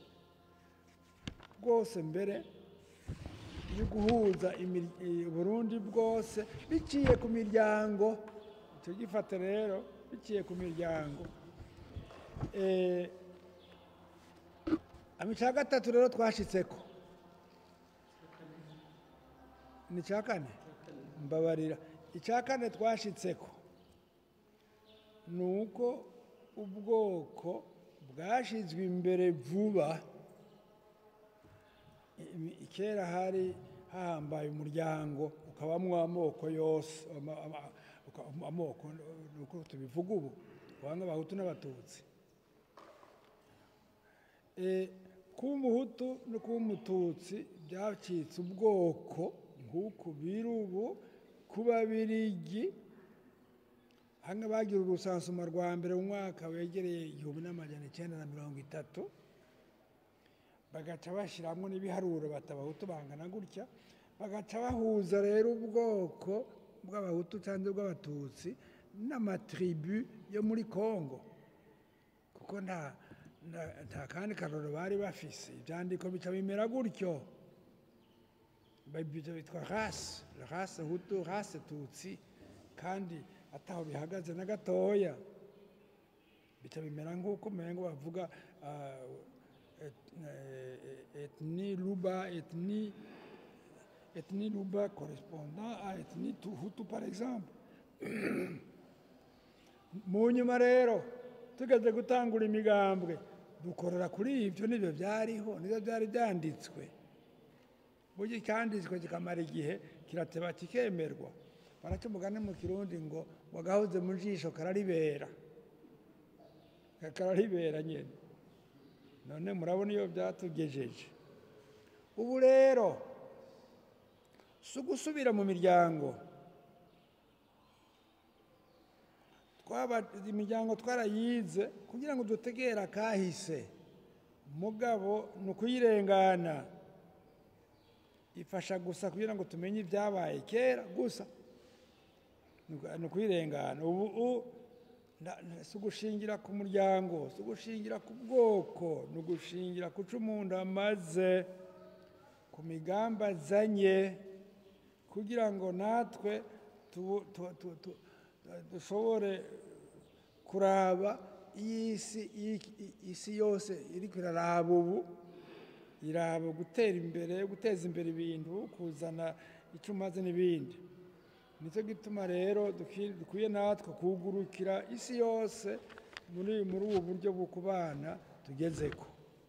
rwose mbere yo guhuza imir- i- uburundi bwose biciye ku miryango icyo gifata rero biciye ku miryango Eh, ama icya gatatu rero twashitseko ni icya kane mbabarira icya kane twashitseko ni uko ubwoko bwashyizwe imbere vuba I- kera hari hahambaye umuryango ukabamwo amoko yose ama- ama- uka- amoko ni uko tubivuga ubu banga abahutu n'abatutsi Eh, kuba umuhutu no kuba umututsi byacitse ubwoko nk'uku biri ubu kuba birigi hano bagira urusansuma rwa mbere mu mwaka wegereye igihumbi n'amajana icyenda na mirongo itatu bagaca bashyiramo n'ibiharuro batabahutu bangana gutya bagaca bahuza rero ubwoko bw'abahutu cyangwa bw'abatutsi n'amatribu yo muri kongo kuko nta nta- nta kandi karoro bari bafise ibyandiko bica bimera gutyo ibyo bitwa rase rase hutu rase tutsi kandi ataho bihagaze na gatoya bica bimera nk'uko umengo bavuga ah, et- eh, ethnie luba ethnie ethnie luba correspondant à ethnie Tu- hutu par exemple mu nyuma rero tugeze gutangura imigambwe dukorera kuri ibyo nibyo byariho nibyo byari byanditswe burya icyanditswe kikamara igihe kirateba kikemerwa baraca umugani mu kirundi ngo wagahoze mu jisho kararibera kararibera nyine none murabona iyo byatugejeje ubu rero si ugusubira mu miryango twaba imiryango twarayize kugira ngo dutegere akahise mugabo ni ukuyirengana ifasha gusa kugira ngo tumenye ibyabaye kera gusa Ni uku- ni ukuyirengana ubu u- nda- nda- si ugushingira ku muryango si ugushingira ku bwoko ni ugushingira ku cyo umuntu amaze ku migambi azanye kugira ngo natwe tubu- tu- tu- tu- dushobore kuraba iy'isi iyi- isi yose iri iraraba ubu iraba gutera imbere guteza imbere ibintu kuzana icyo umaze n'ibindi nicyo gituma rero dukwi- dukwiye natwe kugurukira isi yose muri muri ubu buryo bwo kubana tugezeko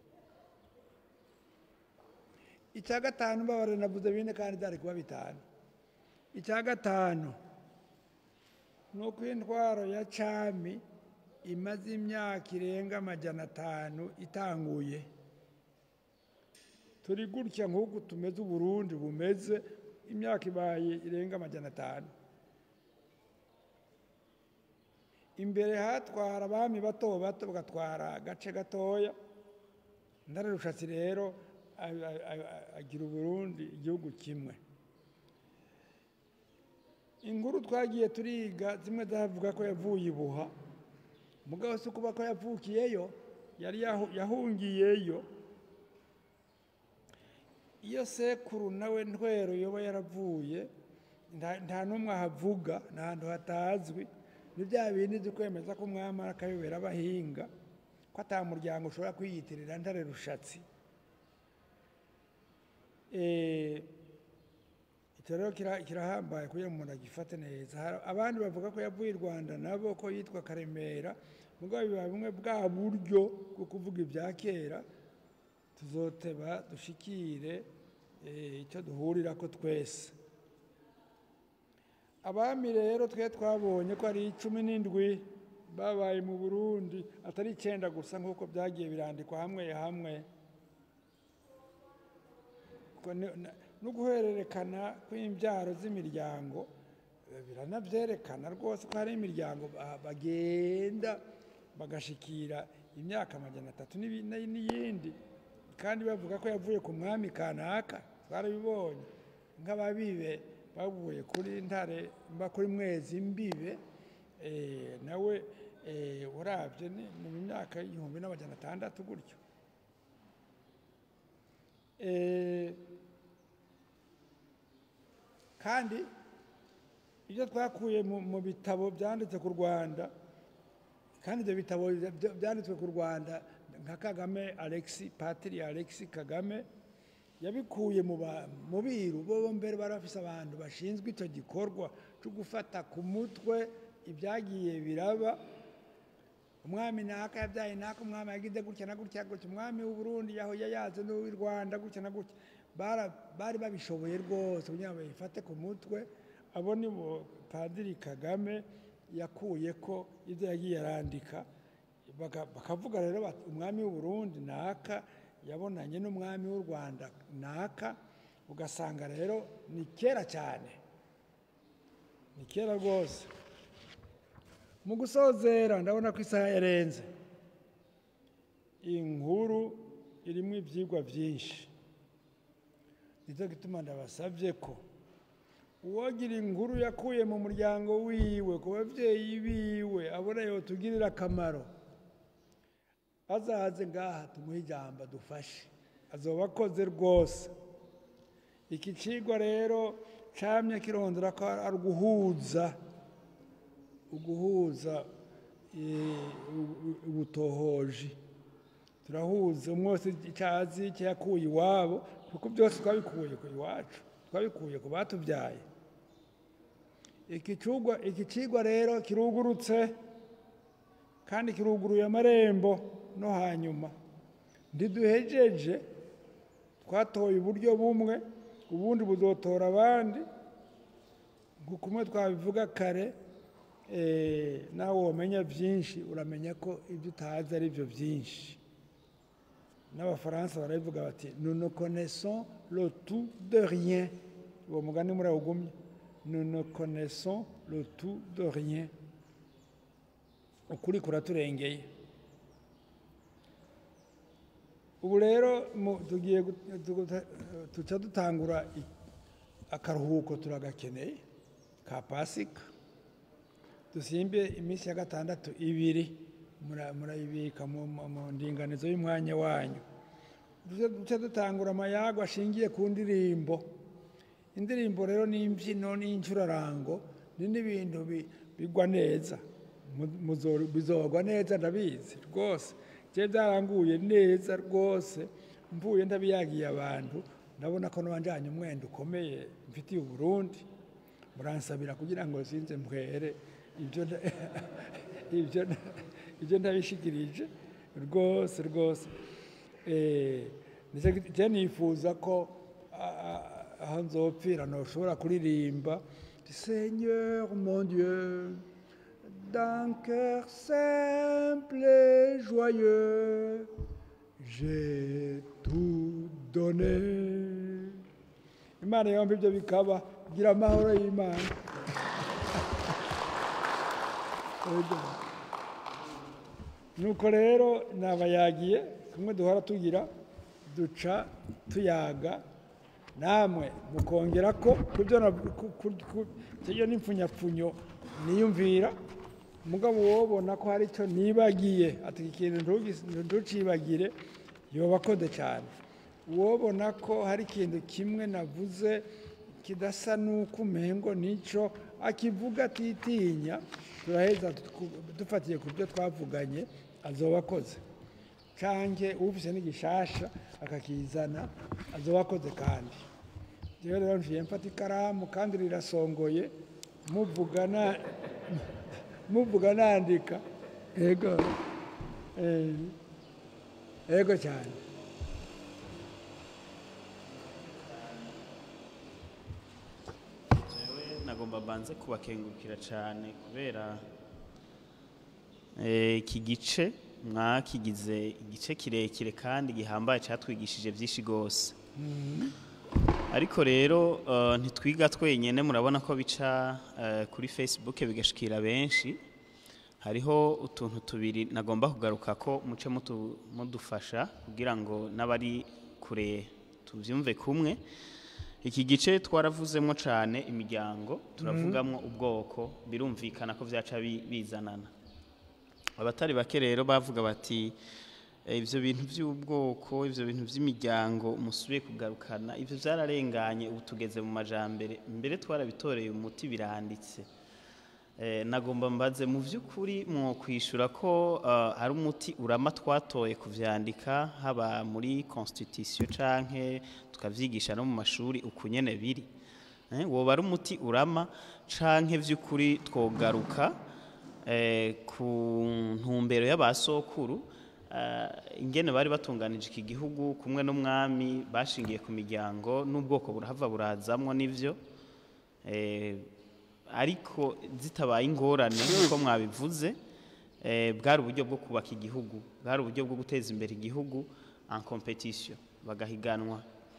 icya gatanu mbabare navuze bine kandi byari kuba bitanu icya gatanu ni uko intwaro ya cami imaze imyaka irenga amajana atanu itanguye turi gutya nk'uku tumeze uburundi bumeze imyaka ibaye irenga amajana atanu imbere hatwara abami bato bato bagatwara agace gatoya ntare rushatsi rero a- a- a- agira uburundi igihugu kimwe inkuru twagiye turiga zimwe zavuga ko yavuye ibuha mugabo si ukuba ko yavukiyeyo yari yahu- yahungiyeyo iyo sekuru nawe ntwero yoba yaravuye nta- nta n'umwe ahavuga ni ahantu hatazwi ni bya bindi byo kwemeza ko umwami akayobera abahinga ko ata muryango ushobora kwiyitirira ntare rushatsi Eh, icyo rero kira- kirahambaye kugira ngo umuntu agifate neza Hari- abandi bavuga ko yavuye i rwanda nabo ko yitwa karemera mugabo biba bimwe bwa buryo bwo kuvuga ibya kera tuzoteba dushikire eh, icyo duhurira ko twese abami rero twe twabonye ko ari cumi n'indwi babaye mu burundi atari icyenda gusa nk'uko byagiye birandikwa hamwe hamwe Ko ni- na- no guhererekana kw'imbyaro z'imiryango eh, biranabyerekana rwose ko hari imiryango ba- bagenda bagashikira imyaka amajana atatu n'ibi- n'iyindi kandi bavuga ko yavuye ku mwami kanaka twarabibonye nk'ababibe bavuye kuri ntare mba kuri mwezi mbibe eh, nawe eh, urabye ni ni mu myaka y'igihumbi n'amajana atandatu gutyo Eh, kandi ibyo twakuye mu mu bitabo byanditse ku rwanda kandi ibyo bitabo bya- byanditswe ku rwanda nka kagame alexi patiri alexi kagame yabikuye mu ba- mu biru bo mbere bari bafise abantu bashinzwe icyo gikorwa cyo gufata ku mutwe ibyagiye biraba umwami naka yabyaye naka umwami yagize gutya na gutya gutya umwami w'u Burundi yahoye yaze n'uw'i Rwanda gutya na gutya Bara- bari babishoboye rwose kugira ngo babifate ku mutwe abo ni bo padiri kagame yakuye ko ibyo yagiye arandika Baka- bakavuga rero bati umwami w'u Burundi naka yabonanye n'umwami w'u Rwanda naka ugasanga rero ni kera cyane ni kera rwose mu gusozera ndabona ko isaha yarenze inkuru irimo ibyigwa byinshi nicyo gituma ndabasabye ko uwogira inkuru yakuye mu muryango wiwe ku babyeyi biwe abona yotugirira akamaro azaze ngaha tumuhe ijambo dufashe azoba akoze rwose iki cigwa rero camye kirondera ko ari uguhuza uguhuza eh, u- u- ubutohoji turahuza umwe wese icyo azi icyo yakuye iwabo kuko byose twabikuye ku iwacu twabikuye ku batubyaye iki cigwa iki cigwa rero kirugurutse kandi kiruguruye amarembo no hanyuma ndiduhejeje twatoye uburyo bumwe ubundi buzotora abandi nk'uko umwe twabivuga kare eh, nawe wamenya byinshi uramenya ko ibyo utazi ari byo byinshi n'abafaransa barabivuga bati nous ne connaissons le tout de rien uwo mugani murawugumye nous ne connaissons le tout de rien ukuri kuraturengeye ubu rero mu- tugiye gu- tuguta- tuca dutangura i- akaruhuko turagakeneye ka pasika dusimbe iminsi ya gatandatu ibiri mura- murayibika mu mu- mu ndinganizo y'umwanya wanyu duce duce dutangura amayago ashingiye ku ndirimbo indirimbo rero n'imbyino n'incurarango ni n'ibintu bi- bigwa neza Mu- muzo- bizogwa neza ndabizi rwose je byaranguye neza rwose mvuye ndabiyagiye abantu ndabona ko nabanjanye umwenda ukomeye mfitiye uburundi muransabira kugira ngo sinze mpwere ibyo nda- ibyo nda- ibyo ndabishikirije rwose rwose Eh, nicyo giti- je nifuza ko a- a- aho nzopfira noshobora kuririmba seigneur mon dieu d'un cœur simple et joyeux j'ai tout donné imana yombi ibyo bikaba gira amahoro y'imana Ego. nuko rero nabayagiye kumwe duhora tugira duca tuyaga namwe mukongera ko kubyo iyo n'impfunyapfunyo niyumvira mugabo wobona ko hari icyo nibagiye ati iki kintu ntugis- ntucibagire yoba akoze cyane uwobona ko hari ikintu kimwe navuze kidasa n'uko umengo nicyo akivuga atitinya turaheza tuku- dufatiye ku byo twavuganye azoba akoze canke ufise n'igishasha akakizana azoba akoze kandi rero rero njiye mfata ikaramu kandi rirasongoye muvugana muvuga nandika ego Eh, ego cyane Jewe nagomba banze kubakengurukira cyane kubera eh, iki gice mwakigize igice kirekire kandi gihambaye cyatwigishije byinshi rwose ariko rero eh, ntitwiga twenyine murabona ko bica eh, kuri facebook bigashikira benshi hariho utuntu tubiri nagomba kugaruka ko muce mutu- mudufasha kugira ngo n'abari kure tubyumve kumwe iki gice twaravuzemo cyane imiryango turavugamo ubwoko birumvikana ko byaca bi- bizanana abatari bake rero bavuga bati "Eh, ibyo bintu by'ubwoko ibyo bintu by'imiryango musubiye kugarukana ibyo byararenganye ubu tugeze mu majambere mbere twarabitoreye umuti biranditse Eh, nagomba mbaze mu by'ukuri mwo kwishyura ko eh, hari umuti urama twatoye kuvyandika haba muri constitution canke tukavyigisha no mu mashuri uku nyene biri Eh, woba ari umuti urama canke vy'ukuri twogaruka eh, ku ntumbero y'abasokuru eh, ingene bari batunganije iki gihugu kumwe n'umwami bashingiye ku miryango n'ubwoko burahava burazamwo n'ivyo eh, ariko zitabaye ingorane nk'uko mwabivuze eh, bwari uburyo bwo kubaka igihugu bwari uburyo bwo guteza imbere igihugu en competition bagahiganwa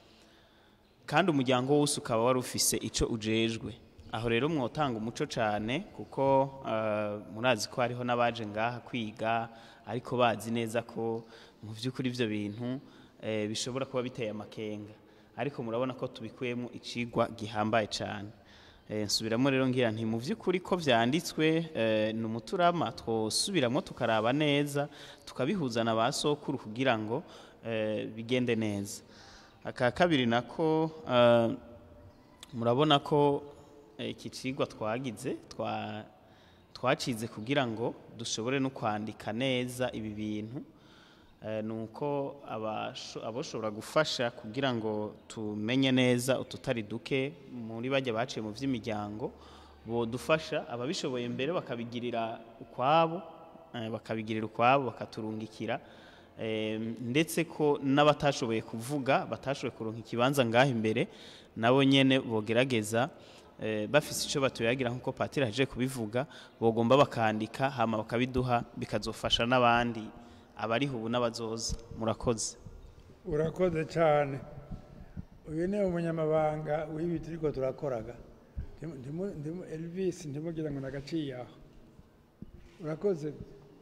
kandi umuryango wose ukaba wari ufise icyo ujejwe aho rero mwotanga umuco cyane kuko eh, murazi ko hariho n'abaje ngaha kwiga ariko bazi neza ko mu by'ukuri ibyo bintu eh, bishobora kuba biteye amakenga ariko murabona ko tubikuyemo icigwa gihambaye cyane Eh, nsubiramo rero ngira nti mu by'ukuri ko byanditswe eh, ni umuturama twosubiramo tukaraba neza tukabihuza na ba sokuru kugira ngo eh, bigende neza aka kabiri nako eh, murabona ko eh, iki cigwa twagize twa twacize kugira ngo dushobore no kwandika neza ibi bintu Eh, ni uko abasho- aboshobora gufasha kugira ngo tumenye neza ututari duke muri bajya baciye mu by'imiryango bodufasha ababishoboye mbere bakabigirira ukwabo eh, bakabigirira ukwabo bakaturungikira Eh, ndetse ko n'abatashoboye kuvuga batashoboye kuronka ikibanza ngaho imbere nabo nyene bogerageza eh, bafise icyo batuyagira nk'uko patiri aje kubivuga bogomba bakandika hama bakabiduha bikazofasha n'abandi abariho ubu n'abazoza murakoze urakoze cyane uyu ni umunyamabanga w'ibi turiko turakoraga Ndimu- ndimu- ndimu- elvis ntimugira ngo nagaciye aho urakoze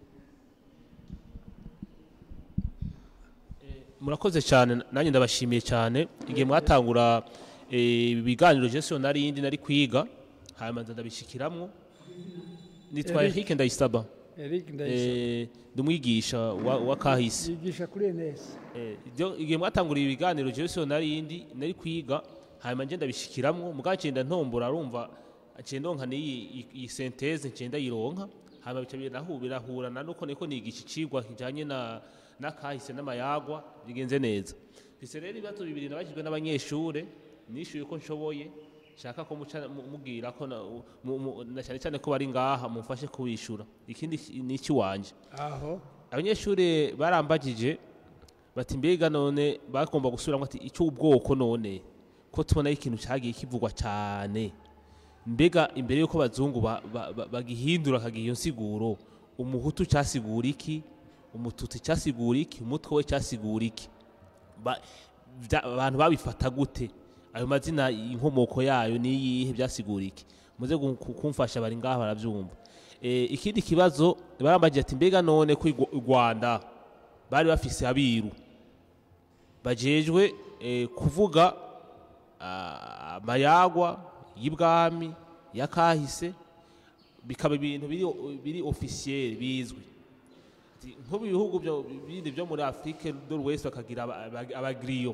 murakoze cyane nanjye ndabashimiye cyane igihe mwatangura eh, ibiganiro jesu nari yindi nari kwiga hanyuma nza ndabishikiramwo nitwa Eric. Eric Ndayisaba eric ndayisa eh, ndi umwigisha wa, wa kahise yigisha kuri enesi Eh, ibyo- igihe mwatanguriye ibiganiro jesu nari yindi nari kwiga hanyuma nje ndabishikiramwo mugabo ncenda ntombora arumva nciye ndonka n'iyi iyi senteze nciye ndayironka hanyuma bica birahu- birahurana nuko niko nigisha icigwa kijanye na n'akahise n'amayagwa bigenze neza bise rero ibibazo bibiri nabajijwe n'abanyeshure nishyuye ko nshoboye shaka ko muca mu- mubwira ko na- mu- mu- na cyane cyane ko bari ngaha mumfashe kubishura ikindi ni ikiwanje aho abanyeshuri barambagije bati mbega none bagomba gusubiramo ati icyo ubwoko none ko tubona ikintu cyagiye kivugwa cyane mbega imbere y'uko abazungu ba- ba- ba- bagihindura akagiha iyo nsiguro umuhutu cyasigura iki umututsi cyasigura iki umutwe we cyasigura iki Ba- bya- abantu babifata gute ayo mazina inkomoko yayo niyihe byasigura iki muze gu- ku- kumfasha bari ngaha barabyumva Eh, ikindi kibazo barambagira ati mbega none ko i Rwa- u rwanda bari bafise abiru bajejwe eh, kuvuga ah, amayagwa y'ibwami yakahise bikaba ibintu biri, biri officiel bizwi Ati, nko mu bihugu byo- bindi byo muri afurike do l'ouest bakagira aba- aba- abagiriyo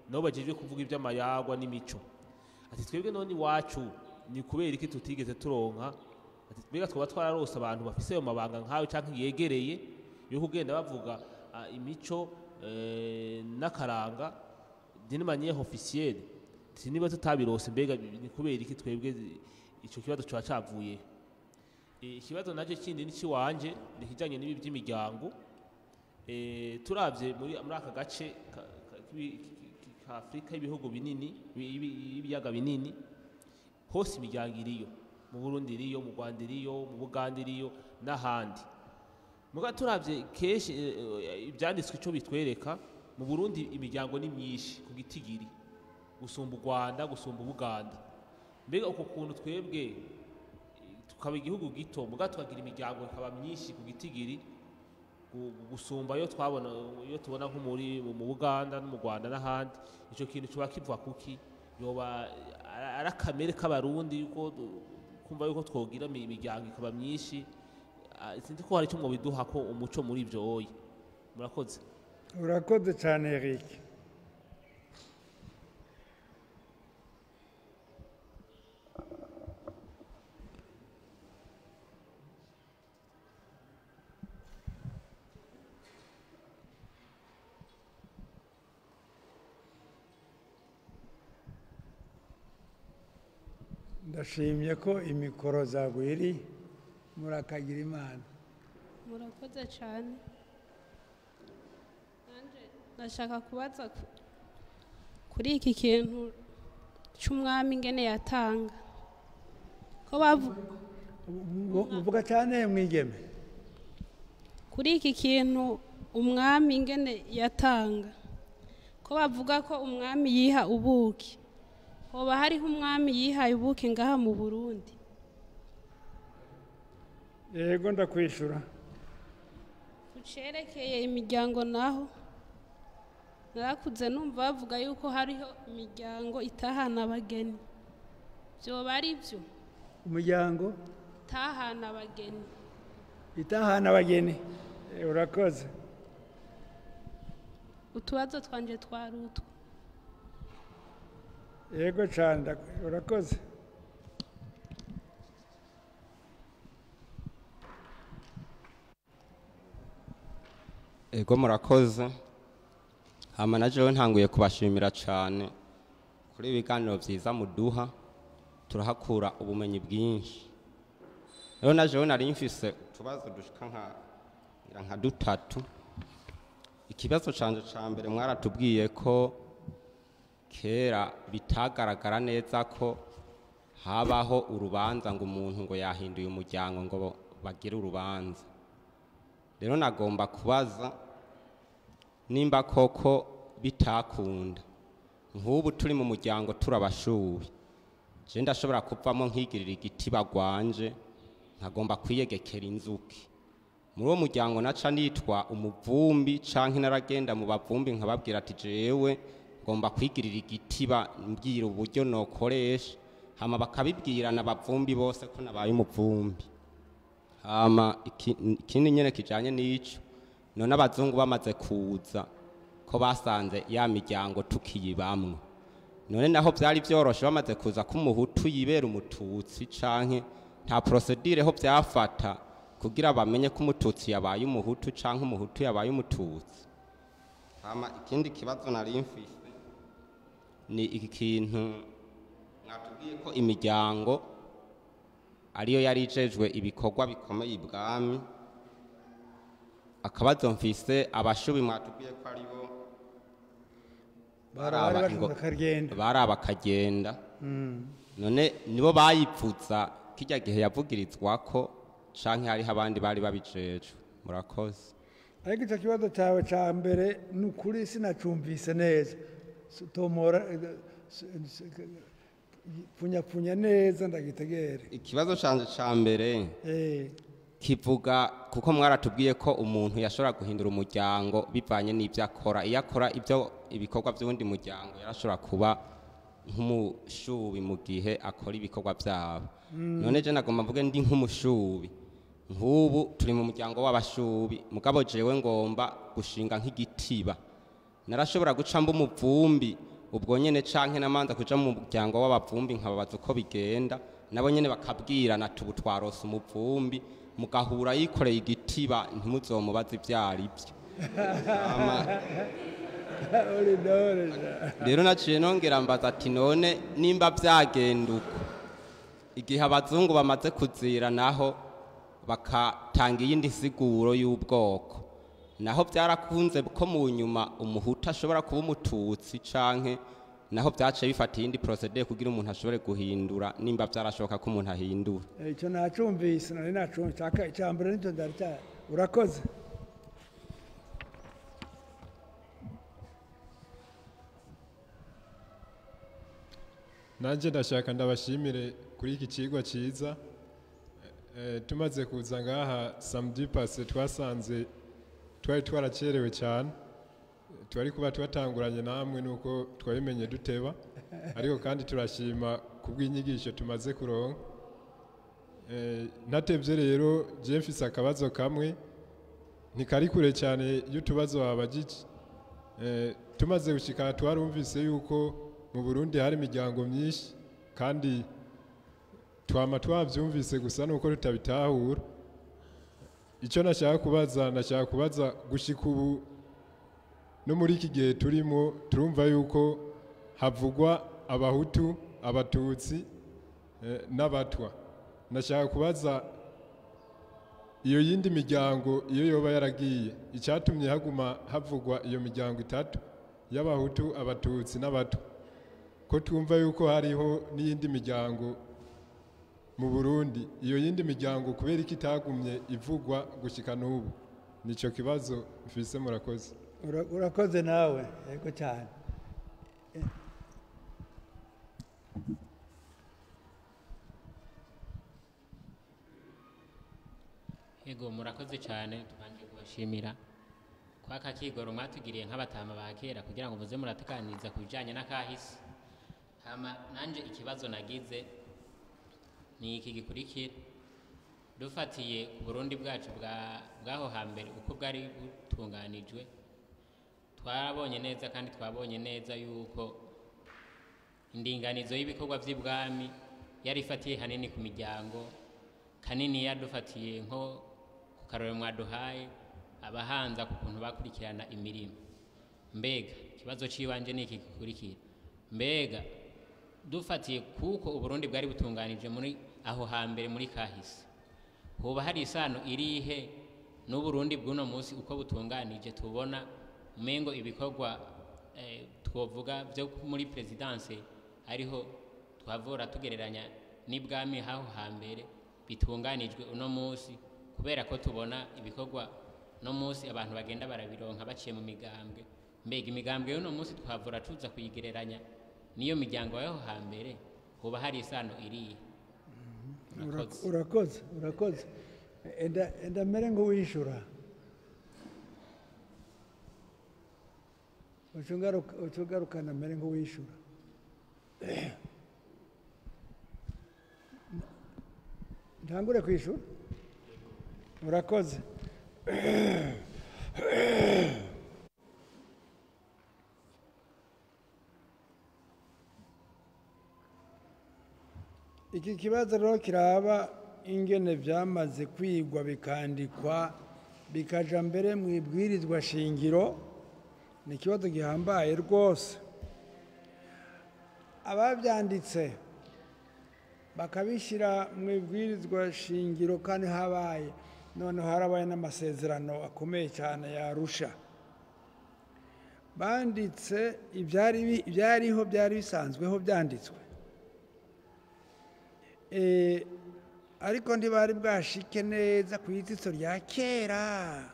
nabo bajejwe kuvuga iby'amayagwa n'imico ati twebwe none iwacu ni kubera iki tutigeze turonka ati mbega twaba twararose abantu bafise ayo mabanga nkawe canke yegereye yo kugenda bavuga ah, imico eh, n'akaranga d'une manière officielle ati niba tutabirose mbega ni kubera iki twebwe ico kibazo coba cavuye Eh, ikibazo naje kindi ni ciwanje ni kijanye n'ibi by'imiryango eh, turavye muri muri aka gace ka- ka- k'ibi- ki- ka Afrika y'ibihugu binini bi- bi- y'ibiyaga binini hose imiryango iriyo mu Burundi iriyo mu Rwanda iriyo mu Buganda iriyo n'ahandi muga turavye kenshi eh, eh, ivyanditswe ico bitwereka mu Burundi imiryango ni myinshi ku gitigiri gusumba u Rwanda gusumba Ubuganda mbega uko kuntu twebwe tukaba igihugu gito muga tukagira imiryango ikaba myinshi ku gitigiri gu- gusumba yo twabona iyo tubona nko muri mu mu Buganda no mu Rwanda n'ahandi ico kintu kiba kivuga kuki yoba ara- ari akamere k'abarundi yuko du- kumva yuko twogira imi- imiryango ikaba myinshi Ah, sinzi ko hari icyo mwobiduha ko umuco muri ivyo oyi murakoze urakoze cyane eric ndashimye ko imikoro zagwiri murakagira imana murakoze cyane nanjye ndashaka kubaza ku- kuri iki kintu cy'umwami ingene yatanga ko bavuga uvuga cyane mwigeme kuri iki kintu umwami ingene yatanga ko bavuga ko umwami yiha ubuki hoba hariho umwami yihaye ubuki ngaha mu burundi yego ndakwishura ku cerekeye imiryango naho narakuze numva bavuga yuko hariho imiryango itahana abageni byoba ari byo umuryango itahana abageni itahana abageni Eh, urakoze utubazo twanje twari utwo yego cyane ndak- urakoze ego murakoze hama na jewe ntanguye kubashimira cyane kuri ibi biganiro byiza muduha turahakura ubumenyi bwinshi rero na jewe nari mfise utubazo dushika nka ngira nka dutatu ikibazo canje ca mbere mwaratubwiye ko kera bitagaragara neza ko habaho urubanza ngo umuntu ngo yahinduye umuryango ngo bagire urubanza rero nagomba kubaza nimba koko bitakunda nk'ubu turi mu muryango turabashubi je ndashobora kuvamo nkigirira igiti bagwanje nkagomba kwiyegekera inzuki muri uwo muryango naca nitwa umuvumbi canke naragenda mu bavumbi nkababwira ati jewe ngomba kwigirira igitiba mbwira uburyo nokoresha hama bakabibwirana abavumbi bose ko nabaye umuvumbi hama iki- ikindi nyene kijanye n'ico none abazungu bamaze kuza ko basanze ya miryango tukiyibamwo none naho vyari vyoroshe bamaze kuza ko umuhutu yibera umututsi canke nta procedure ho vyafata kugira bamenye ko umututsi yabaye umuhutu canke umuhutu yabaye umututsi hama ikindi kibazo nari mfise ni iki kintu mwatubwiye ko imiryango ariyo yari ijejwe ibikorwa bikomeye ibwami akabazo mfise abashubi mwatubwiye ko aribo bari baraba bari ingo- bakagenda baraba akagenda none nibo bayipfuza kijya gihe yavugirizwako canke hariho abandi bari babijejwe murakoze ariko icyo kibazo cyawe cya mbere ni ukuri sinacumvise neza S- tomora eh, s- s- pfunyapfunya neza ndagitegere ikibazo canje ca mbere Eh, kivuga kuko mwaratubwiye ko umuntu yashobora guhindura umuryango bivanye n'ibyo akora iyo akora ibyo ibikorwa by'uwundi muryango yarashobora kuba nk'umushubi mu gihe akora ibikorwa byabo none je nagomba mvuge ndi nk'umushubi nk'ubu turi mu muryango w'abashubi mugabo jewe ngomba gushinga nk'igitiba narashobora guca mba umuvumbi ubwo nyene canke namanza kuja mu muryango w'abavumbi nkababaza uko bigenda nabo nyene bakabwirana tubu twarose umuvumbi mugahura yikoreye igitiba ntimuzomubaze ivyo ari vyo Hama- uri dore rero naciye nongera mbaza ati none nimba vyagenda uko igihe abazungu bamaze kuzira naho bakatanga iyindi siguro y'ubwoko naho byarakunze ko mu nyuma umuhutu ashobora kuba umututsi canke naho byaciye bifata iyindi procedure kugira umuntu ashobore guhindura nimba byarashoboka ko umuntu ahindura icyo nacumvise nari nacumvise aka- icya mbere nicyo ndari cya urakoze nanjye ndashaka ndabashimire kuri iki kigo cyiza Eh, tumaze kuza ngaha samedi pase twasanze twari twaracerewe cyane twari kuba twatanguranye namwe nuko twabimenye duteba ariko kandi turashima kubw'inyigisho tumaze kuronka Eh, ntatevye rero je mfise akabazo kamwe ntikari kure cyane y'utubazo wabagije Eh, tumaze gushika twarumvise yuko mu burundi hari imiryango myinshi kandi twama twabyumvise gusa nuko tutabitahura icyo nashaka kubaza nashaka kubaza gushika ubu no muri iki gihe turimo turumva yuko havugwa abahutu abatutsi eh, n'abatwa nashaka kubaza iyo yindi miryango iyo yoba yaragiye icyatumye haguma havugwa iyo miryango itatu y'abahutu abatutsi n'abatwa ko twumva yuko hariho n'iyindi miryango mu burundi iyo yindi miryango kubera ko itagumye ivugwa gushyika n'ubu nicyo kibazo mfise murakoze Ura- urakoze nawe yego cyane Yego murakoze cyane tubanje kubashimira kwa kakigoro mwatugiriye nk'abatama ba kera kugira ngo muze muratekaniriza ku bijyanye n'akahise hama nanje ikibazo nagize ni iki gikurikira dufatiye ku burundi bwacu bwa- bw'aho hambere uko bwari butunganijwe twabonye neza kandi twabonye neza yuko indinganizo y'ibikorwa by'ibwami yari ifatiye hanini ku miryango kanini yadufatiye nko ku karorero mwaduhaye abahanza ku kuntu bakurikirana imirimo mbega ikibazo cy'ibanze ni iki gikurikira mbega dufatiye kuko uburundi bwari butunganije muri aho hambere muri kahise hoba hari isano irihe n'uburundi bw'uno munsi uko butunganije tubona umengo ibikorwa eh, twovuga byo muri perezidanse ariho twavura tugereranya n'ibwami haho hambere bitunganijwe uno munsi kubera ko tubona ibikorwa no munsi abantu bagenda barabironka baciye mu migambwe mbega imigambwe y'uno munsi twavura tuza kuyigereranya n'iyo miryango y'aho hambere hoba hari isano iriye Ura- urakoze urakoze enda enda mere nk'uwishura ucungaruka ucungarukana mere nk'uwishura ntangure kwishura urakoze iki kibazo rero kiraba ingene byamaze kwigwa bikandikwa bikaja mbere mu ibwirizwa shingiro ni ikibazo gihambaye rwose ababyanditse bakabishyira mu ibwirizwa shingiro kandi habaye noneho harabaye n'amasezerano akomeye cyane yarusha banditse ibyari bi- ibyariho byari bisanzweho byanditswe Eh, ariko ntibari bwashike neza ku itsitso rya kera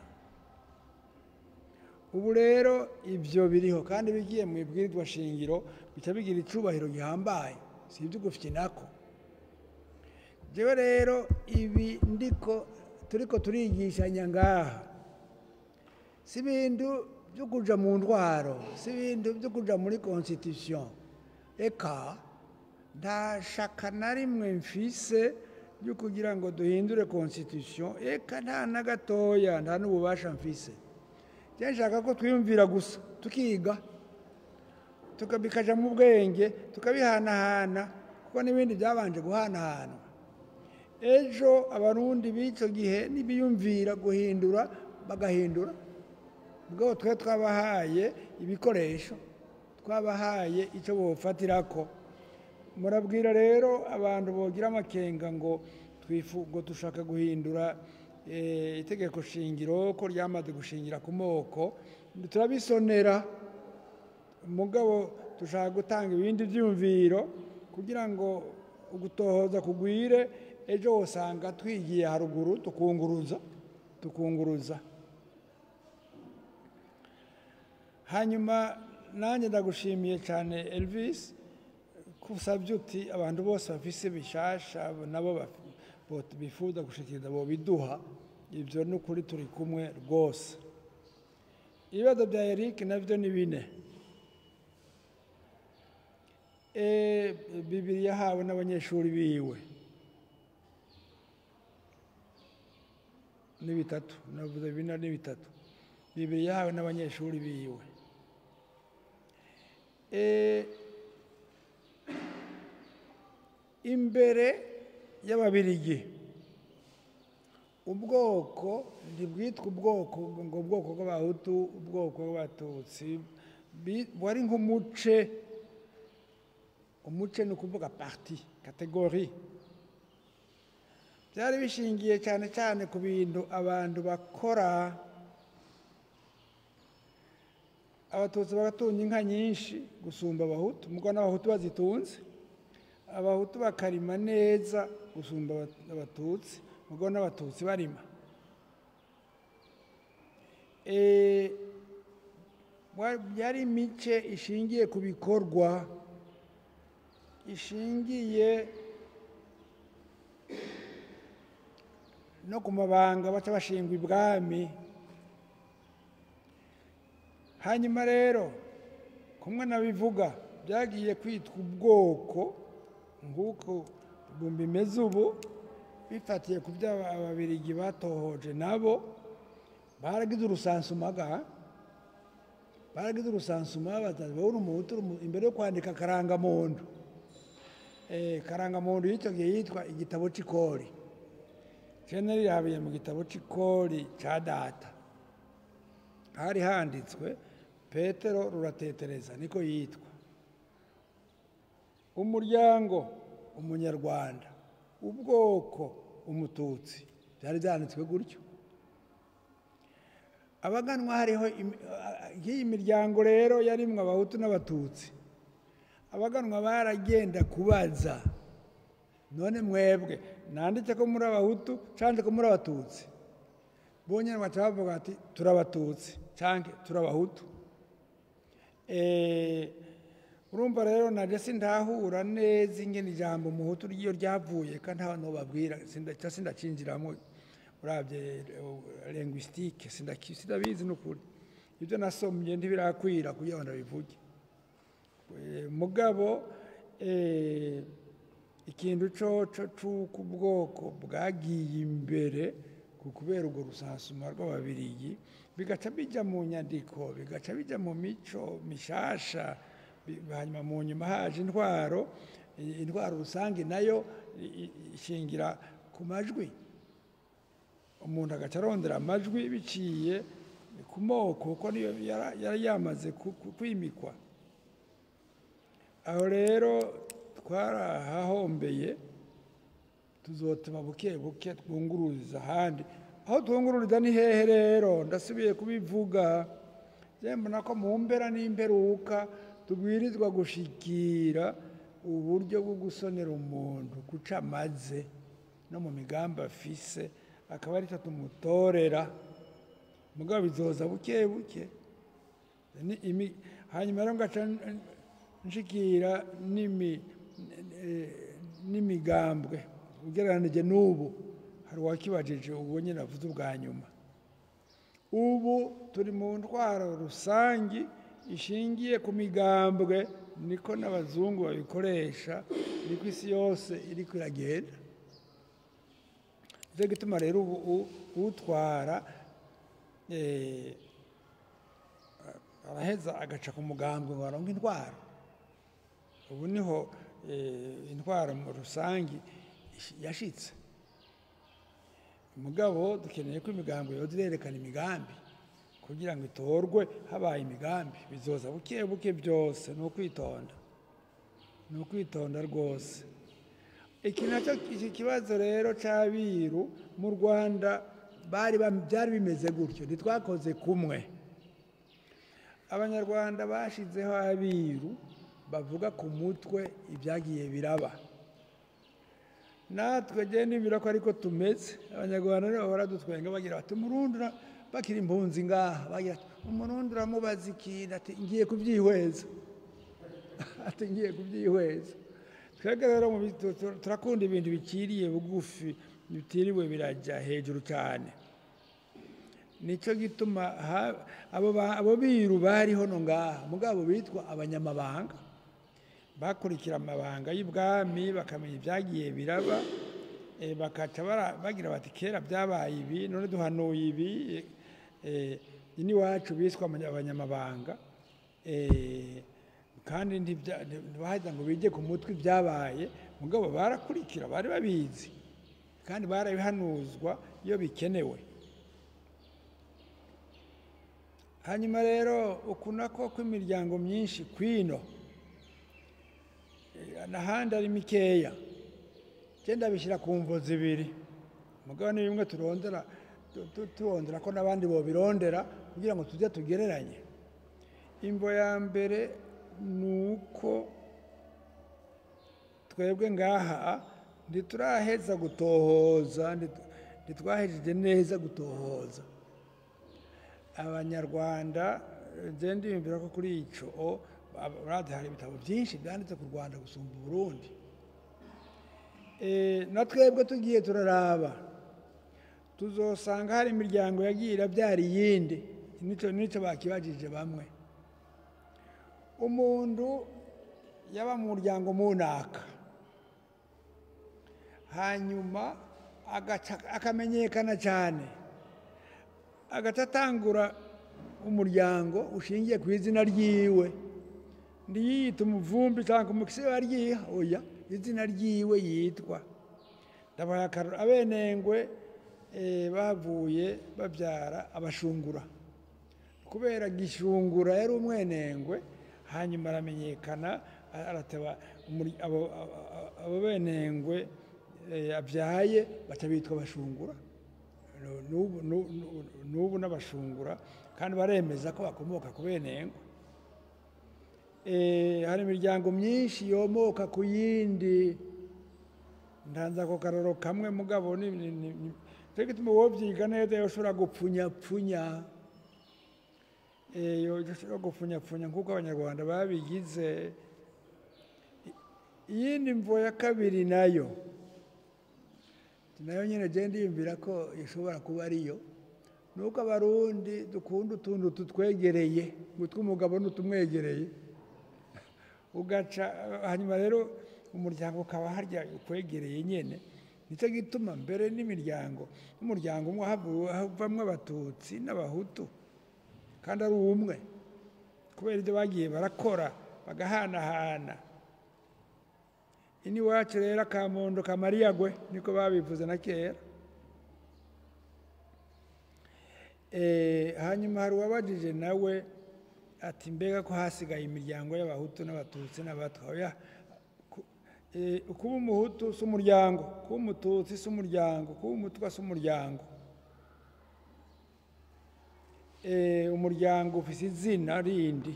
ubu rero ibyo biriho kandi bigiye mu ibwirizwa shingiro bica bigira icubahiro gihambaye si ibyo nako jewe rero ibi ndiko turiko turigishanya ngaha si ibintu byo kuja mu ndwaro si ibintu byo kuja muri constitution eka nta shaka na rimwe mfise ryo kugira ngo duhindure constitution eka nta na gatoya nta n'ububasha mfise njye nshaka ko twiyumvira gusa tukiga tuka- bikaja mu bwenge tukabihanahana kuko n'ibindi byabanje guhanahanwa ejo abarundi b'icyo gihe nibiyumvira guhindura bagahindura ubwo twe twabahaye ibikoresho twabahaye icyo bofatira ko murabwira rero abantu bogira amakenga ngo twifu ngo dushaka guhindura eh, itegeko shingiro ko ryamaze gushingira ku moko turabisonera mugabo dushaka gutanga ibindi byumviro kugira ngo ugutohoza kugwire ejo usanga twigiye haruguru tukunguruza tukunguruza hanyuma nanjye ndagushimiye cyane elvis kusabye uti abantu bose bafise bishasha nabo baf- bo- bifuza gushikiriza bo biduha ibyo ni ukuri turi kumwe rwose ibibazo bya eric nabyo ni bine Eh, bibiri yahawe n'abanyeshuri biwe ni bitatu navuze bine ni bitatu bibiri yahawe n'abanyeshuri biwe Eh, imbere y'ababirigi ubwoko ntibwitwa ubwoko ngo ubwoko bw'abahutu ubwoko bw'abatutsi bi- wari nk'umuce umuce ni ukuvuga parti kategori byari bishingiye cyane cyane ku bintu abantu bakora abatutsi bagatunga inka nyinshi gusumba abahutu mugo n'abahutu bazitunze abahutu bakarima neza gusumba aba- abatutsi mugo n'abatutsi barima Eh, wa- yari imice ishingiye ku bikorwa ishingiye no ku mabanga baca bashingwa ibwami hanyuma rero kumwe nabivuga byagiye kwitwa ubwoko nk'uko bimeze ubu bifatiye ku byo aba- ababirigi batohoje nabo baragize urusansumaga baragize urusansuma batazi wowe uri umuhutu uri umu- imbere yo kwandika karangamuntu eh, karangamuntu y'icyo gihe yitwa igitabo c'ikori cene rirabiye mu gitabo c'ikori ca data hari handitswe petero ruratetereza niko yitwa umuryango umunyarwanda ubwoko umututsi byari byanditswe gutyo abaganwa hariho imi- a- a- nk'iyi miryango rero yarimwo abahutu n'abatutsi abaganwa baragenda kubaza none mwebwe nanditse ko muri abahutu cyangwa ko muri abatutsi bonyine baca bavuga ati turabatutsi cyangwa turabahutu Eh, urumva rero naje sindahura neza ingene ijambo umuhutu ryo ryavuye kandi ntawe nobabwira sindaca sindacinjiramo urabye linguistique sindaki- sindabizi n'ukuri ibyo nasomye ntibirakwira kugira ngo ndabivuge Eh, mugabo eh, ikintu coco c'uko ubwoko bwagiye imbere ku kubera urwo rusansuma rw'ababirigi bigaca bija mu nyandiko bigaca bija mu mico mishasha bi- hanyuma mu nyuma haje intwaro i- intwaro rusange nayo i- i- ishingira ku majwi umuntu agaca arondera amajwi biciye ku moko kuko niyo yara- yari yamaze ku- ku- kwimikwa aho rero twarahahombeye tuzotema buke buke twungururiza ahandi aho twungururiza ni hehe rero ndasubiye kubivuga njye mbona ko mu mpera n'imperuka tubwirizwa gushikira uburyo bwo gusonera umuntu guca amaze no mu migambi afise akaba ari cyo tumutorera mugabo bizoza buke buke Ni imi- hanyuma rero ngaca n- nshikira n'imi- eh, n'imigambwe ugereranije n'ubu hari uwakibajije ubu nyine avuze ubwa nyuma ubu turi mu ntwaro rusangi ishingiye ku migambwe niko n'abazungu babikoresha niko isi yose iri iragenda nicyo gituma rero ubu u- utwara eh, araheza agaca ku mugambwe ngo aronke intwaro ubu niho eh, intwaro mu rusange ish- yashitse mugabo dukeneye ko imigambi yoza irerekana imigambi kugira ngo itorwe habaye imigambi bizoza buke buke byose ni ukwitonda ni ukwitonda rwose iki nacyo iki kibazo rero cy'abiru mu rwanda bari bam- byari bimeze gutyo ntitwakoze kumwe abanyarwanda bashyizeho abiru bavuga ku mutwe ibyagiye biraba natwe genda imbere ko ariko tumeze abanyarwanda nibo bahora dutwenga bagira bati umurundura bakiri impunzi ngaha bagira ati umurundi uramubaza ikintu ati ngiye kubyihweza ati ngiye kubyihweza twebwe rero mu bi- tu- tu- turakunda ibintu bikiriye bugufi bitiriwe birajya hejuru cyane nicyo gituma ha- abo ba- abo biru bariho no ngaha mugabo bitwa abanyamabanga bakurikira amabanga y'ubwami bakamenya ibyagiye biraba eh, bakaca bara- bagira bati kera byabaye ibi none duhanuye ibi eh, n'iwacu biswa abanya- abanyamabanga eh, kandi ntibya- ntibaheza ngo bige ku mutwe ibyabaye mugabo barakurikira bari babizi kandi barabihanuzwa iyo bikenewe hanyuma rero uku nako kw'imiryango myinshi kwino Eh, n'ahandi ari mikeya genda bishyira ku mvo zibiri mugabo ni bimwe turondera tu- tu- turondera ko n'abandi bobirondera kugira ngo tujye tugereranye imvo ya mbere ni uko twebwe ngaha ntituraheza gutohoza ntitu- ntitwahejeje neza gutohoza abanyarwanda genda yumvira ko kuri icyo urade hari ibitabo byinshi byanditse ku rwanda gusumba uburundi Eh, na twebwe tugiye turaraba tuzosanga hari imiryango yagiye irabyara iyindi nicyo nicyo bakibajije bamwe umuntu yaba mu muryango munaka hanyuma agaca- akamenyekana cyane agaca atangura umuryango ushingiye ku izina ryiwe ntiyiyita umuvumbi cyangwa umukisi waryiha oya izina ryiwe yitwa ndabaha akaroro abenengwe eh, bavuye babyara abashungura kubera gishungura yari umwenengwe hanyuma aramenyekana a- arateba umuri- abo- abo- abo benengwe eh, abyaye baca bitwa abashungura Nu- n'ubu nu- nu- n'ubu n'abashungura kandi baremeza ko bakomoka ku benengwe Eh, hari imiryango myinshi yomoka ku yindi ndanza ako karoro kamwe mugabo ni ni- ni- ni- cyo gituma wowe byiga neza yoshobora gupfunyapfunya Eh, yo- yoshobora gupfunyapfunya nk'uko abanyarwanda babigize I- iyindi mvo ya kabiri nayo nayo nyine genda yiyumvira ko ishobora kuba ariyo ni uko abarundi dukunda utuntu tutwegereye ngo tw'umugabo n'utumwegereye ugaca hanyuma rero umuryango ukaba harya ukwegereye nyine nicyo gituma mbere n'imiryango n'umuryango umwe havu- havamwo abatutsi n'abahutu kandi ari umwe kubera ibyo bagiye barakora bagahanahana ini wacu rero akamondo kamariyagwe niko babivuze na kera Eh, hanyuma hari uwabajije nawe ati mbega ko hasigaye imiryango y'abahutu n'abatutsi n'abatwa oya ku- eh, kuba umuhutu si umuryango kuba umututsi si umuryango kuba umutwa si umuryango Eh, umuryango ufite izina rindi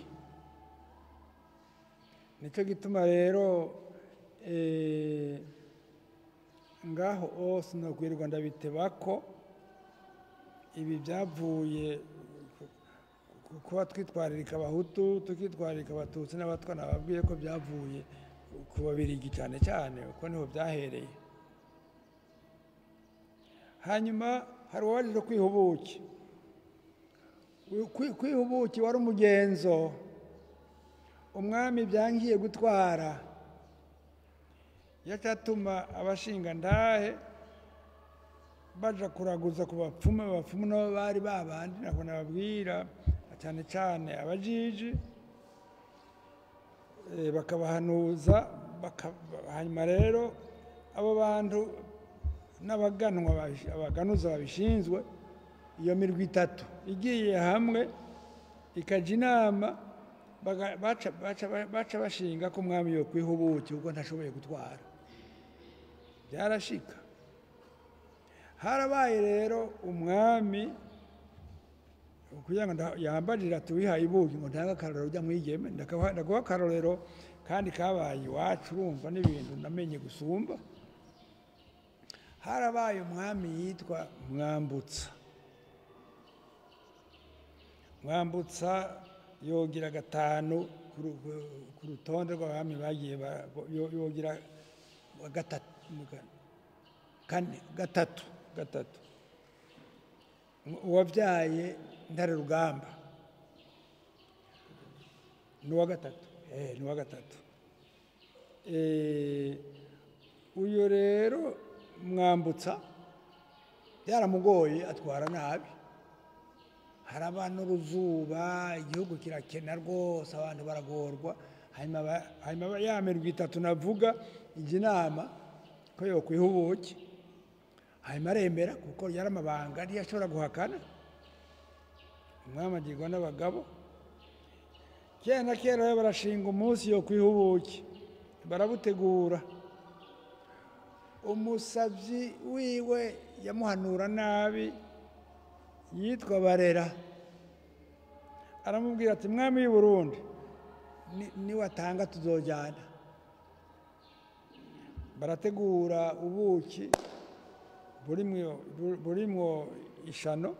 nicyo gituma rero eh, ngaho hose nokwirirwa ndabiteba ko ibi byavuye ku- ku- kuba twitwaririka abahutu tukitwaririka abatutsi n'abatwa nababwiye ko byavuye ku babirigi cyane cyane kuko niho byahereye hanyuma hari uwabajije kwiha ubuki Kwi- kwiha ubuki wari umugenzo umwami byangiye gutwara yacatuma abashinga ndahe baja kuraguza ku bapfumu abapfumu nabo bari babandi nako nababwira cyane cyane abajiji eh, bakabahanuza baka- hanyuma rero abo bantu n'abaganwa babi- abaganuza babishinzwe iyo mirwi itatu igiye hamwe ikajya inama baga- baca baca- baca bashinga ko umwami yo kwiha ubuki kuko ntashoboye gutwara byarashika harabaye rero umwami kugira ngo nda- yambarire ati wihaye ibuki ngo ntange akarorero ujya mwigeme ndakabaha- ndaguha akarorero kandi kabaye iwacu urumva n'ibintu namenye gusumba harabaye umwami yitwa mwambutsa mwambutsa yogira gatanu ku ru- ku rutonde rw'abami bagiye ba- yo- yogira gatatu kane gatatu gatatu uwabyaye ntare rugamba ni uwa gatatu eh ni uwa gatatu Eh, uyu rero mwambutsa byaramugoye atwara nabi haraba n'uruzuba igihugu kirakena rwose abantu baragorwa hanyuma ba- hanyuma ba- ya mirwi itatu navuga ijya inama ko yokwiha ubuki hanyuma aremera kuko yari amabanga ntiyashobora guhakana umwami agirwa n'abagabo kera na kera rero barashinga umunsi yo kwiha ubuki barabutegura umusabyi wiwe yamuhanura nabi yitwa barera aramubwira ati mwami w'i burundi ni- niwatanga tuzojyana barategura ubuki burimwo bu- burimwo ishano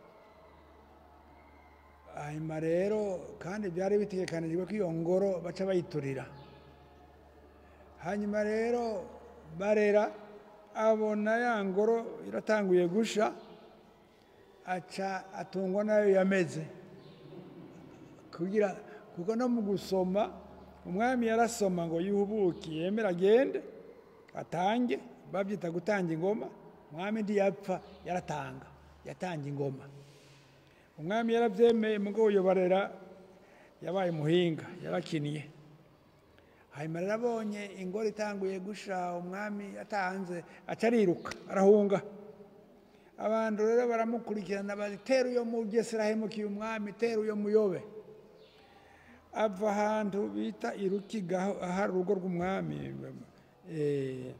hanyuma rero kandi byari bitegekanijwe ko iyo ngoro baca bayiturira hanyuma rero barera abona ya ngoro iratanguye gusha aca atungwa nayo yameze kugira kuko no mu gusoma umwami yarasoma ngo yubuki yemera agende atange babyita gutanga ingoma umwami ntiyapfa yaratanga yatanga ingoma umwami yarabyemeye mugo uyoborera yabaye umuhinga yarakiniye hanyuma rero abonye ingoro itanguye gusha umwami atanze aca ariruka arahunga abantu rero baramukurikirana bati tera uyo mugesera hemukiye umwami tera uyo muyobe ava ahantu bita irukiga aho- ahari urugo rw'umwami eh,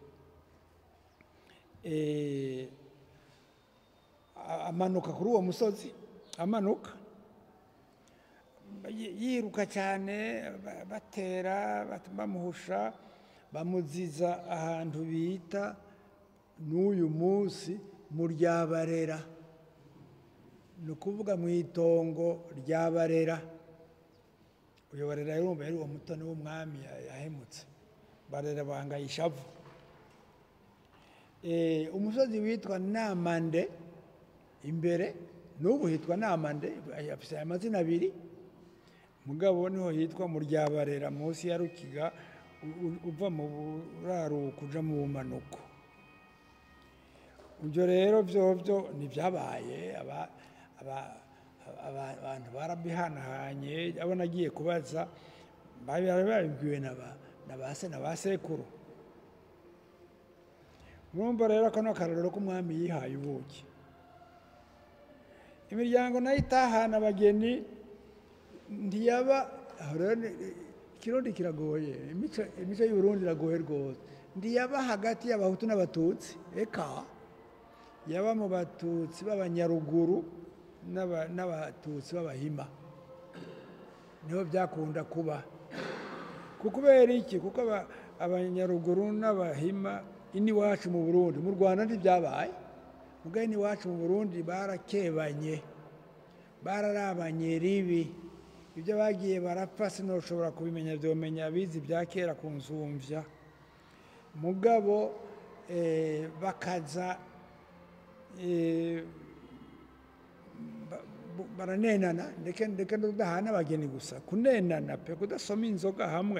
eh, a- amanuka kuri uwo musozi amanuka yi- yiruka cyane ba- batera bat- bamuhusha bamuziza ahantu bita n'uyu munsi mu ryabarera ni ukuvuga mu itongo rya barera uyu barera yumva yari uwo mutoni w'umwami ya- yahemutse barera bangaye ishavu Eh, umusozi witwa namande imbere n'ubu hitwa namande afite amazina abiri mugabo niho hitwa mu ryabarera munsi ya rukiga u- u- uva mu buraruko uja mu bumanuko ibyo rero byobyo ntibyabaye aba- aba- aba- abantu barabihanahanye abo nagiye kubaza bari babibwiwe na ba- na ba se na ba sekuru murumva rero kano karorero k'umwami yihaye ubuki imiryango nayo itahana abageni ntiyaba aho rero ni- ikirundi kiragoye imico imico y'uburundi iragoye rwose ntiyaba hagati y'abahutu n'abatutsi eka yaba mu batutsi b'abanyaruguru n'aba- n'abatutsi b'abahima niho byakunda kuba kuko kubera iki kuko aba- abanyaruguru n'abahima iniwacu mu burundi mu rwanda ntibyabaye mugabo iniwacu mu burundi barakebanye bararabanye ribi ibyo bagiye barapfa sinoshobora kubimenya byomenya abizi bya kera ku nsumvya mugabo eh, bakaza eh, ba- bu- baranenana ndeke ndeke ndudahana abageni gusa kunenana pe kudasoma inzoga hamwe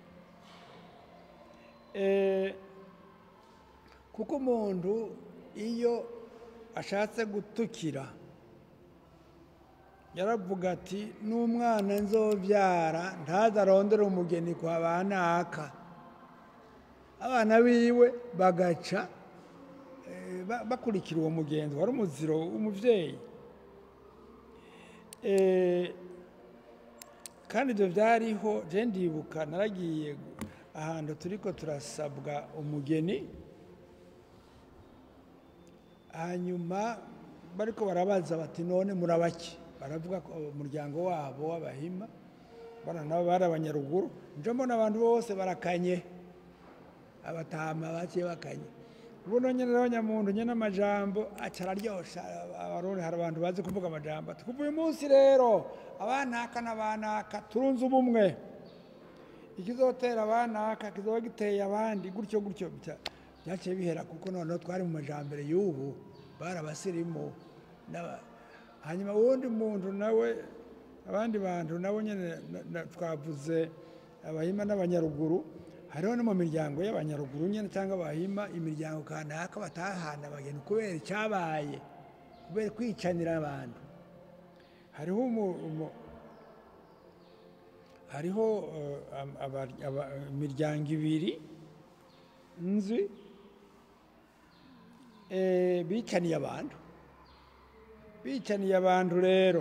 Eh, kuko umuntu iyo ashatse gutukira yaravuga ati n'umwana nzobyara ntazarondere umugeni kwa banaka abana biwe bagaca eh, ba- bakurikira uwo mugenzi wari umuziro w'umubyeyi Eh, kandi ibyo byariho je ndibuka naragiye ahantu turiko turasabwa umugeni hanyuma bariko barabaza bati none murabaki baravuga ko umuryango wabo w'abahima bana nabo bari abanyaruguru nje mbona abantu bose barakanye abatama baciye bakanye ubuno nyene rero nyamuntu nyene amajambo aca araryosha abarundi hari abantu bazi kuvuga amajambo ati kuva uyu munsi rero abanaka n'abanaka turunze ubumwe ikizotera abanaka kizoba giteye abandi gutyo gutyo bya- byaciye bihera kuko noneho twari mu majambere y'ubu bari abasirimu n'aba- hanyuma uwundi muntu nawe abandi bantu nabo nyine na- na- twavuze abahima n'abanyaruguru hariho no mu miryango y'abanyaruguru nyine cyangwa abahima imiryango kanaka batahana abageni kubera icyabaye kubera kwicanira abantu hariho umu- umu- hariho eh, am- aba- aba- imiryango ibiri nzi eh, bicaniye abantu bicaniye abantu rero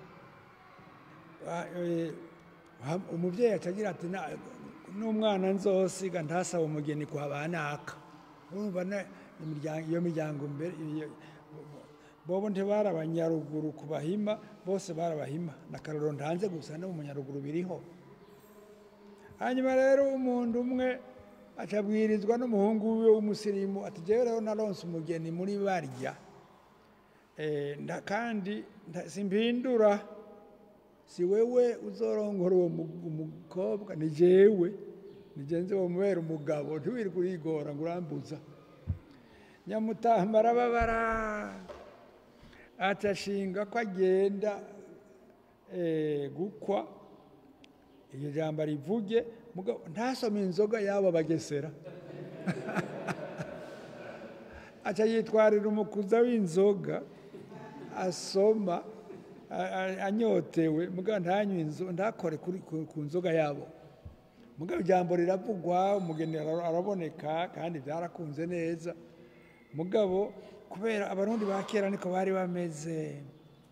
Ah, eh, ha- umubyeyi acagira ati "Na- n'umwana nzosiga ntasaba umugeni kwa banaka urumva na- imiryango- iyo miryango mbere iyo- bobo ntibari abanyaruguru ku bahima bose bari abahima na karoro ntanze gusa no mu munyaruguru biriho hanyuma rero umuntu umwe acabwirizwa n'umuhungu wiwe w'umusirimu ati jewe rero naronse umugeni muri barya Eh, nda- kandi nda- simpindura si wewe uzorongora uwo mu- umukobwa ni jewe ni jenze wo mubera umugabo ntiwirirwe urigora ngo urambuza nyamutamba arababara atashinga ko agenda eh, gukwa iryo jambo rivuge mugabo ntasome inzoga y'abo bagesera aca yitwarira umukuza w'inzoga asoma a- a- anyotewe mugabo ntanywe inzo ntakore kuri ku- ku nzoga yabo mugabo ijambo riravugwa umugeni ara- araboneka kandi byarakunze neza mugabo kubera abarundi ba kera niko bari bameze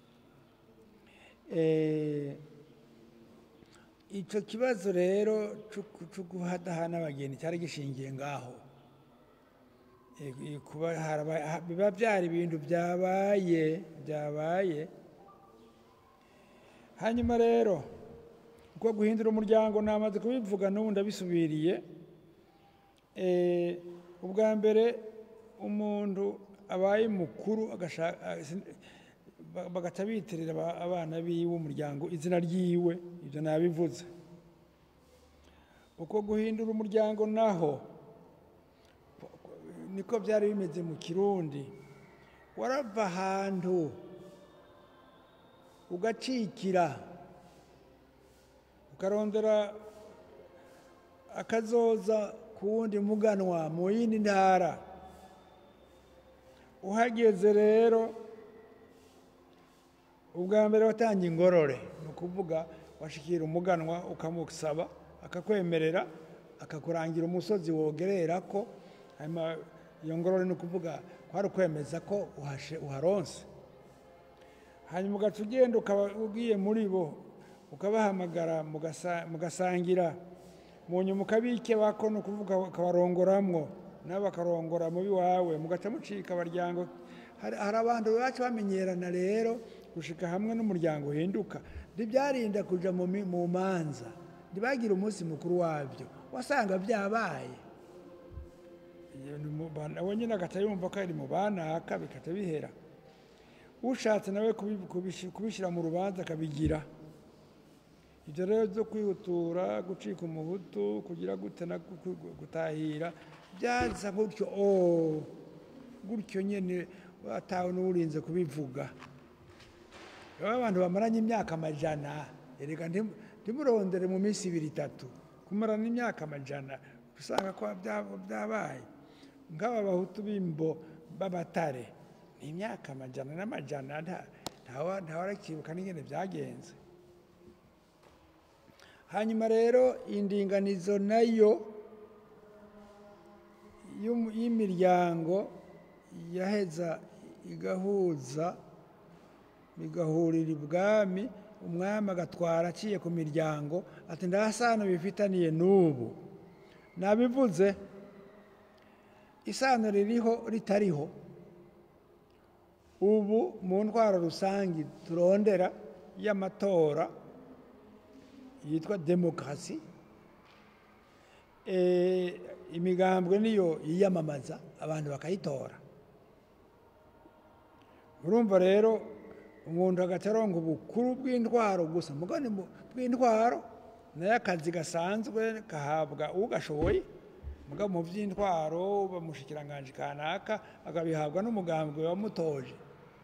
Eh, icyo kibazo rero cyo guhadahana abageni cyari gishingiye ngaho Eh, eh, kuba haraba- ha- biba byari ibintu byabaye byabaye hanyuma rero uko guhindura umuryango namaze kubivuga n'ubu ndabisubiriye Eh, ubwa mbere umuntu abaye mukuru agashaka ba- bagaca bitirira aba- abana biwe umuryango izina ryiwe ibyo nabivuze uko guhindura umuryango naho niko byari bimeze mu kirundi warava ahantu ugacikira ukarondera akazoza ku wundi muganwa mu yindi ntara uhageze rero ubwa mbere watanga ingorore ni ukuvuga washikira umuganwa ukamusaba akakwemerera akakurangira umusozi wogerera ko hanyuma iyo ngorore ni ukuvuga kwari ukwemeza ko uhashe uharonse hanyuma ugaca ugenda ukaba ugiye muri bo ukabahamagara mugasa- mugasangira mu nyuma ukabike bako ni ukuvuga ukabarongoramwo nabo bakarongora mubi wawe mugaca mucika abaryango hari hari abantu bacu bamenyerana rero gushika hamwe n'umuryango uhinduka ntibyarinda kuja mu mi- mu manza ntibagire umunsi mukuru wabyo wasanga byabaye Iyo ni mu ba- nawe nyine agaca yumva ko ari mu banaka bikaca bihera ushatse nawe kubi- kubishi- kubishyira mu rubanza akabigira ibyo rero byo kwihutura gucika umuhutu kugira gute na gu- gu- gutahira byaza gutyo oh, gutyo nyine atawe n'urinze kubivuga baba abantu bamaranye imyaka amajana erega ntim- ntimurondere mu minsi ibiri itatu kumarana imyaka amajana usanga ko bya- byabaye nk'aba bahutu b'imbo b'abatare ni imyaka amajana n'amajana nta- ntawa ntawarakibuka n'ingene byagenze hanyuma rero indinganizo nayo y'um- y'imiryango yaheza igahuza bigahurira ibwami umwami agatwara aciye ku miryango ati ndasano bifitaniye n'ubu nabivuze isano ririho ritariho ubu mu ntwaro rusange turondera y'amatora yitwa demokarasi eh, imigambwe niyo yiyamamaza abantu bakayitora urumva rero umuntu agaca aronga ubukuru bw'intwaro gusa mugani bw'intwaro nayo akazi gasanzwe gahabwa ugashoboye mugabo mu by'intwaro bamushikiranganje kanaka akabihabwa n'umugambwe wamutoje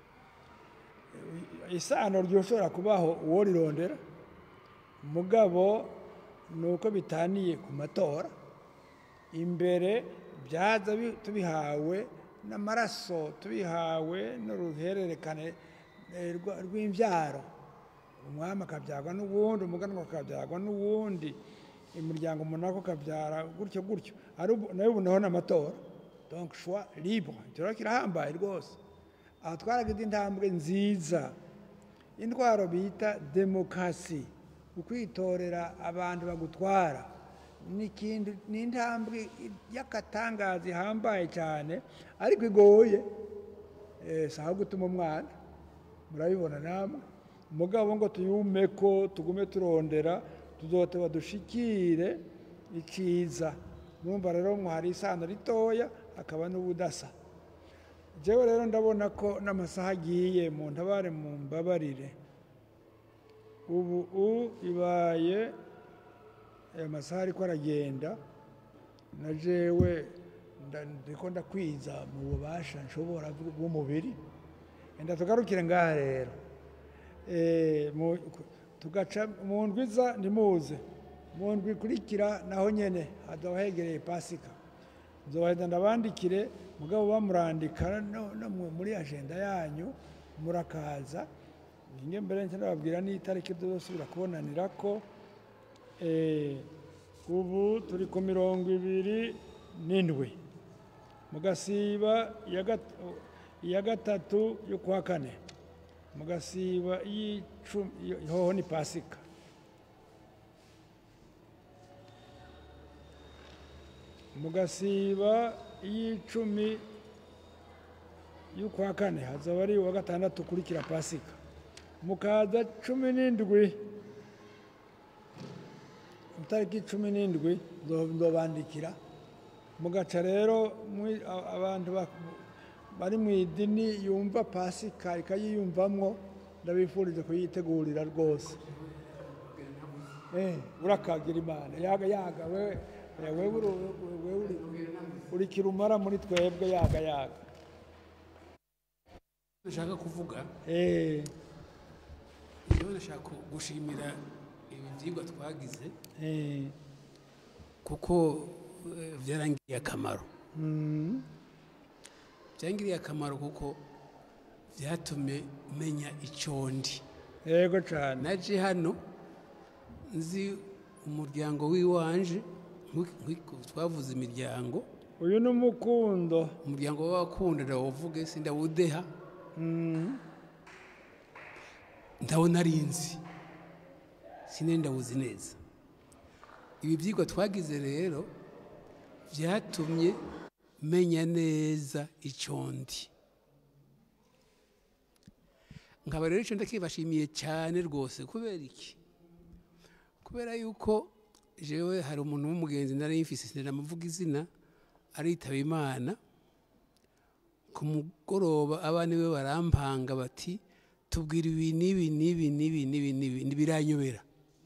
isano ryoshobora kubaho uwo rirondera mugabo ni uko bitaniye ku matora imbere byaza bi- tubihawe n'amaraso tubihawe n'uruhererekane eh, rwa- rw'imbyaro umwami akabyagwa n'uwundi umuganwa akabyagwa n'uwundi imiryango umunani ukabyara gutyo gutyo ari ubu- nayo ubu naho n'amatora donc choix libre icyo rero kirahambaye rwose aha twaragize intambwe nziza intwaro bita demokarasi ukwitorera abantu bagutwara n'ikindi ni intambwe y'akatangaza ihambaye cyane ariko igoye eh, si aho gutuma umwana murabibona namwe umugabo ngo tuyume ko tugume turondera tuzoteba dushikire ikiza mwumva rero mwo hari isano ritoya hakaba n'ubudasa jewe rero ndabona ko n'amasaha agiye mu ntabare mu mbabarire ubu u ibaye aya masaha ariko aragenda na jewe nda- ndiko ndakwiza mu bubasha nshobora bw- bw'umubiri enda tugarukire ngaha rero Eh, mu- tugaca mu ndwi iza ntimuze mu ndwi ikurikira naho nyene hazaba hegereye pasika nzobaheza ndabandikire mugabo bamurandika no, no mu- muri agenda yanyu murakaza nge mbere nce ndababwira n'itariki tuzosubira kubonanirako Eh, ubu turi ku mirongo ibiri n'indwi mugasiba iya gat- iya gatatu yo kuwa kane mugasiba y'icumi hoho ni pasika mugasiba y'icumi y'ukwa kane hazaba ari uwa gatandatu ukurikira pasika mukaza cumi n'indwi itariki cumi n'indwi nzo- nzobandikira mugaca rero mwi- a- abantu bak- bari mu idini yumva pasika ikayiyumvamwo ndabifuriza kuyitegurira rwose Eh, urakagira imana yaga yaga wewe eh, wewe uri- wewe uri- uri kirumara muri twebwe yaga yaga nashaka kuvuga Eh, iyo nashaka gushimira ibi byigwa twagize eh, kuko eh, byarangiriye akamaro mm, byangiriye akamaro kuko byatumye menya icyo ndi yego cyane naje hano nzi umuryango w'iwanje nk'uko- nk'uko twavuze imiryango uyu ni umukundo umuryango w'abakunda ndawuvuge sindawudeha Mm, ndabona ari nzi sinari ndawuzi neza ibi byigwa twagize rero byatumye menya neza icyo ndi nkaba rero icyo ndakibashimiye cyane rwose kubera iki kubera yuko jewe hari umuntu w'umugenzi nari mfise sinamuvuga izina aritaba imana ku mugoroba abana be barampanga bati tubwira ibi n'ibi n'ibi n'ibi n'ibi n'ibi ntibiranyobera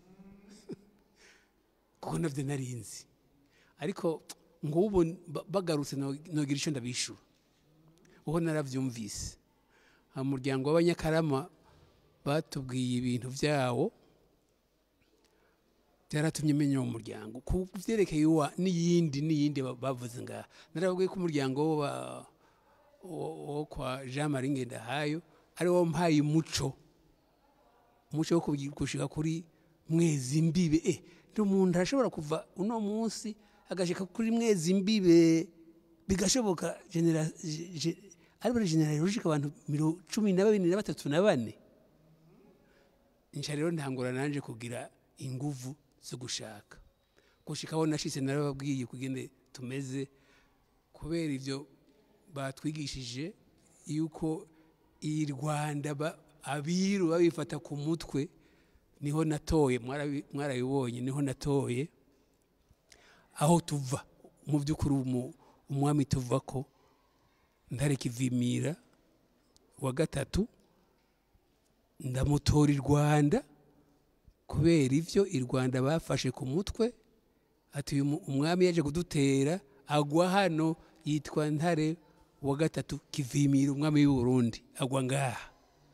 kuko nabyo narinzi ariko ngubu ba- bagarutse no- nogira icyo ndabishura kuko narabyumvise umuryango w'abanyakarama batubwiye ibintu byawo byaratumye menya uwo muryango ku byerekeye uwa n'iyindi n'iyindi ba- bavuze ngaha narababwiye ko umuryango wo ba- wo wo kwa jean marie ngendahayo ari wo mpaye umuco umuco wo kugi- gushika kuri mwezi mbibe eh ndi umuntu arashobora kuva uno munsi agashika kuri mwezi mbibe bigashoboka genera je- je- ari bari generali rushika abantu miro cumi na babiri na batatu na bane nca rero ntangura nanje kugira inguvu zo gushaka gushikaho nashitse narababwiye kugende tumeze kubera ivyo batwigishije yuko iyi rwanda ba- abiru babifata ku mutwe niho natoye mwarabi- mwarabibonye niho natoye aho tuva mu by'ukuri umu- umwami tuva ko ntareka ivimira wa gatatu ndamutora i rwanda kubera ivyo i rwanda bafashe ku mutwe ati uyu mu- umwami yaje kudutera agwa hano yitwa ntare wa gatatu kivimira umwami w'u Burundi agwa ngaha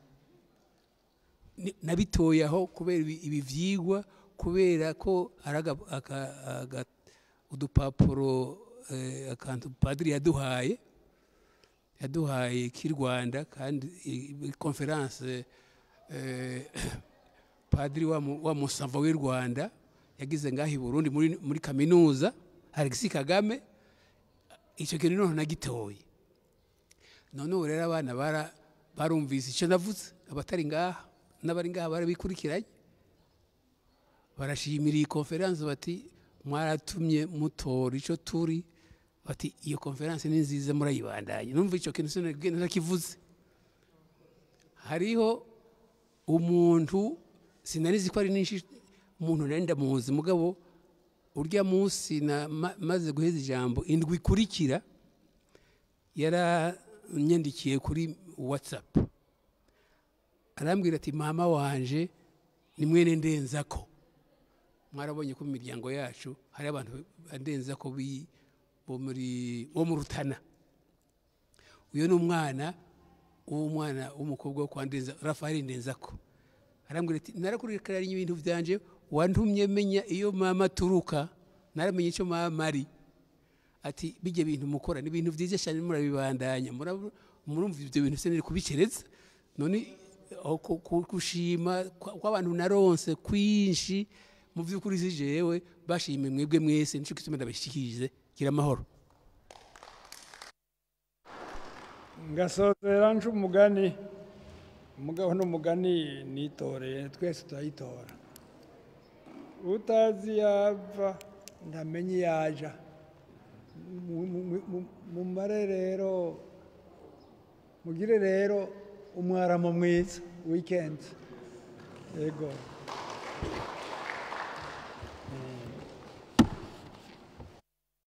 Ni- nabitoye aho kubera ibi ibi vyigwa kubera ko ari aga- aka- aga- udupapuro eh, akantu padiri yaduhaye yaduhaye k'i rwanda kandi i- konferanse eh, padiri wa mu- wa musava w'i rwanda yagize ngaho i burundi muri, muri kaminuza alexis kagame icyo kintu noneho nagitoye none ubu rero abana bara- barumvise icyo navuze abatari ngaha n'abari ngaha barabikurikiranye barashimira iyi konferanse bati mwaratumye mutora icyo turi bati iyo konferanse ni nziza murayibandanye numva icyo kintu sinagenda nakivuze hariho umuntu sinarizi ko ari n'inshi umuntu nari ndamuzi mugabo urya munsi na ma- maze guheza ijambo indwi ikurikira yaranyandikiye kuri whatsapp arambwira ati mama wanje ni mwene ndenzako mwarabonye ko mu miryango yacu hari abantu bandenzako bi- bo muri bo mu rutana uyu ni umwana w'umwana w'umukobwa wo kwa ndenza rafaeli ndenzako arambwira ati narakurikiranye ibintu byanje wantumye menya iyo mama aturuka naramenye icyo mama ari ati bijya bintu mukora ni ibintu byiza cyane murabibandanya murab- murumva ibyo bintu se niri kubicereza none aho ku- ku- gushima kwa- kw'abantu naronse kwinshi mu by'ukuri si jewe bashimye mwebwe mwese nicyo gituma ndabashikirize gira amahoro ngasozera nje umugani umugabo n'umugani nitoreye twese turayitora utazi yava ntamenye iyo aja Mu- mu- mu- mumare rero mugire rero umwaramo mwiza wikendi yego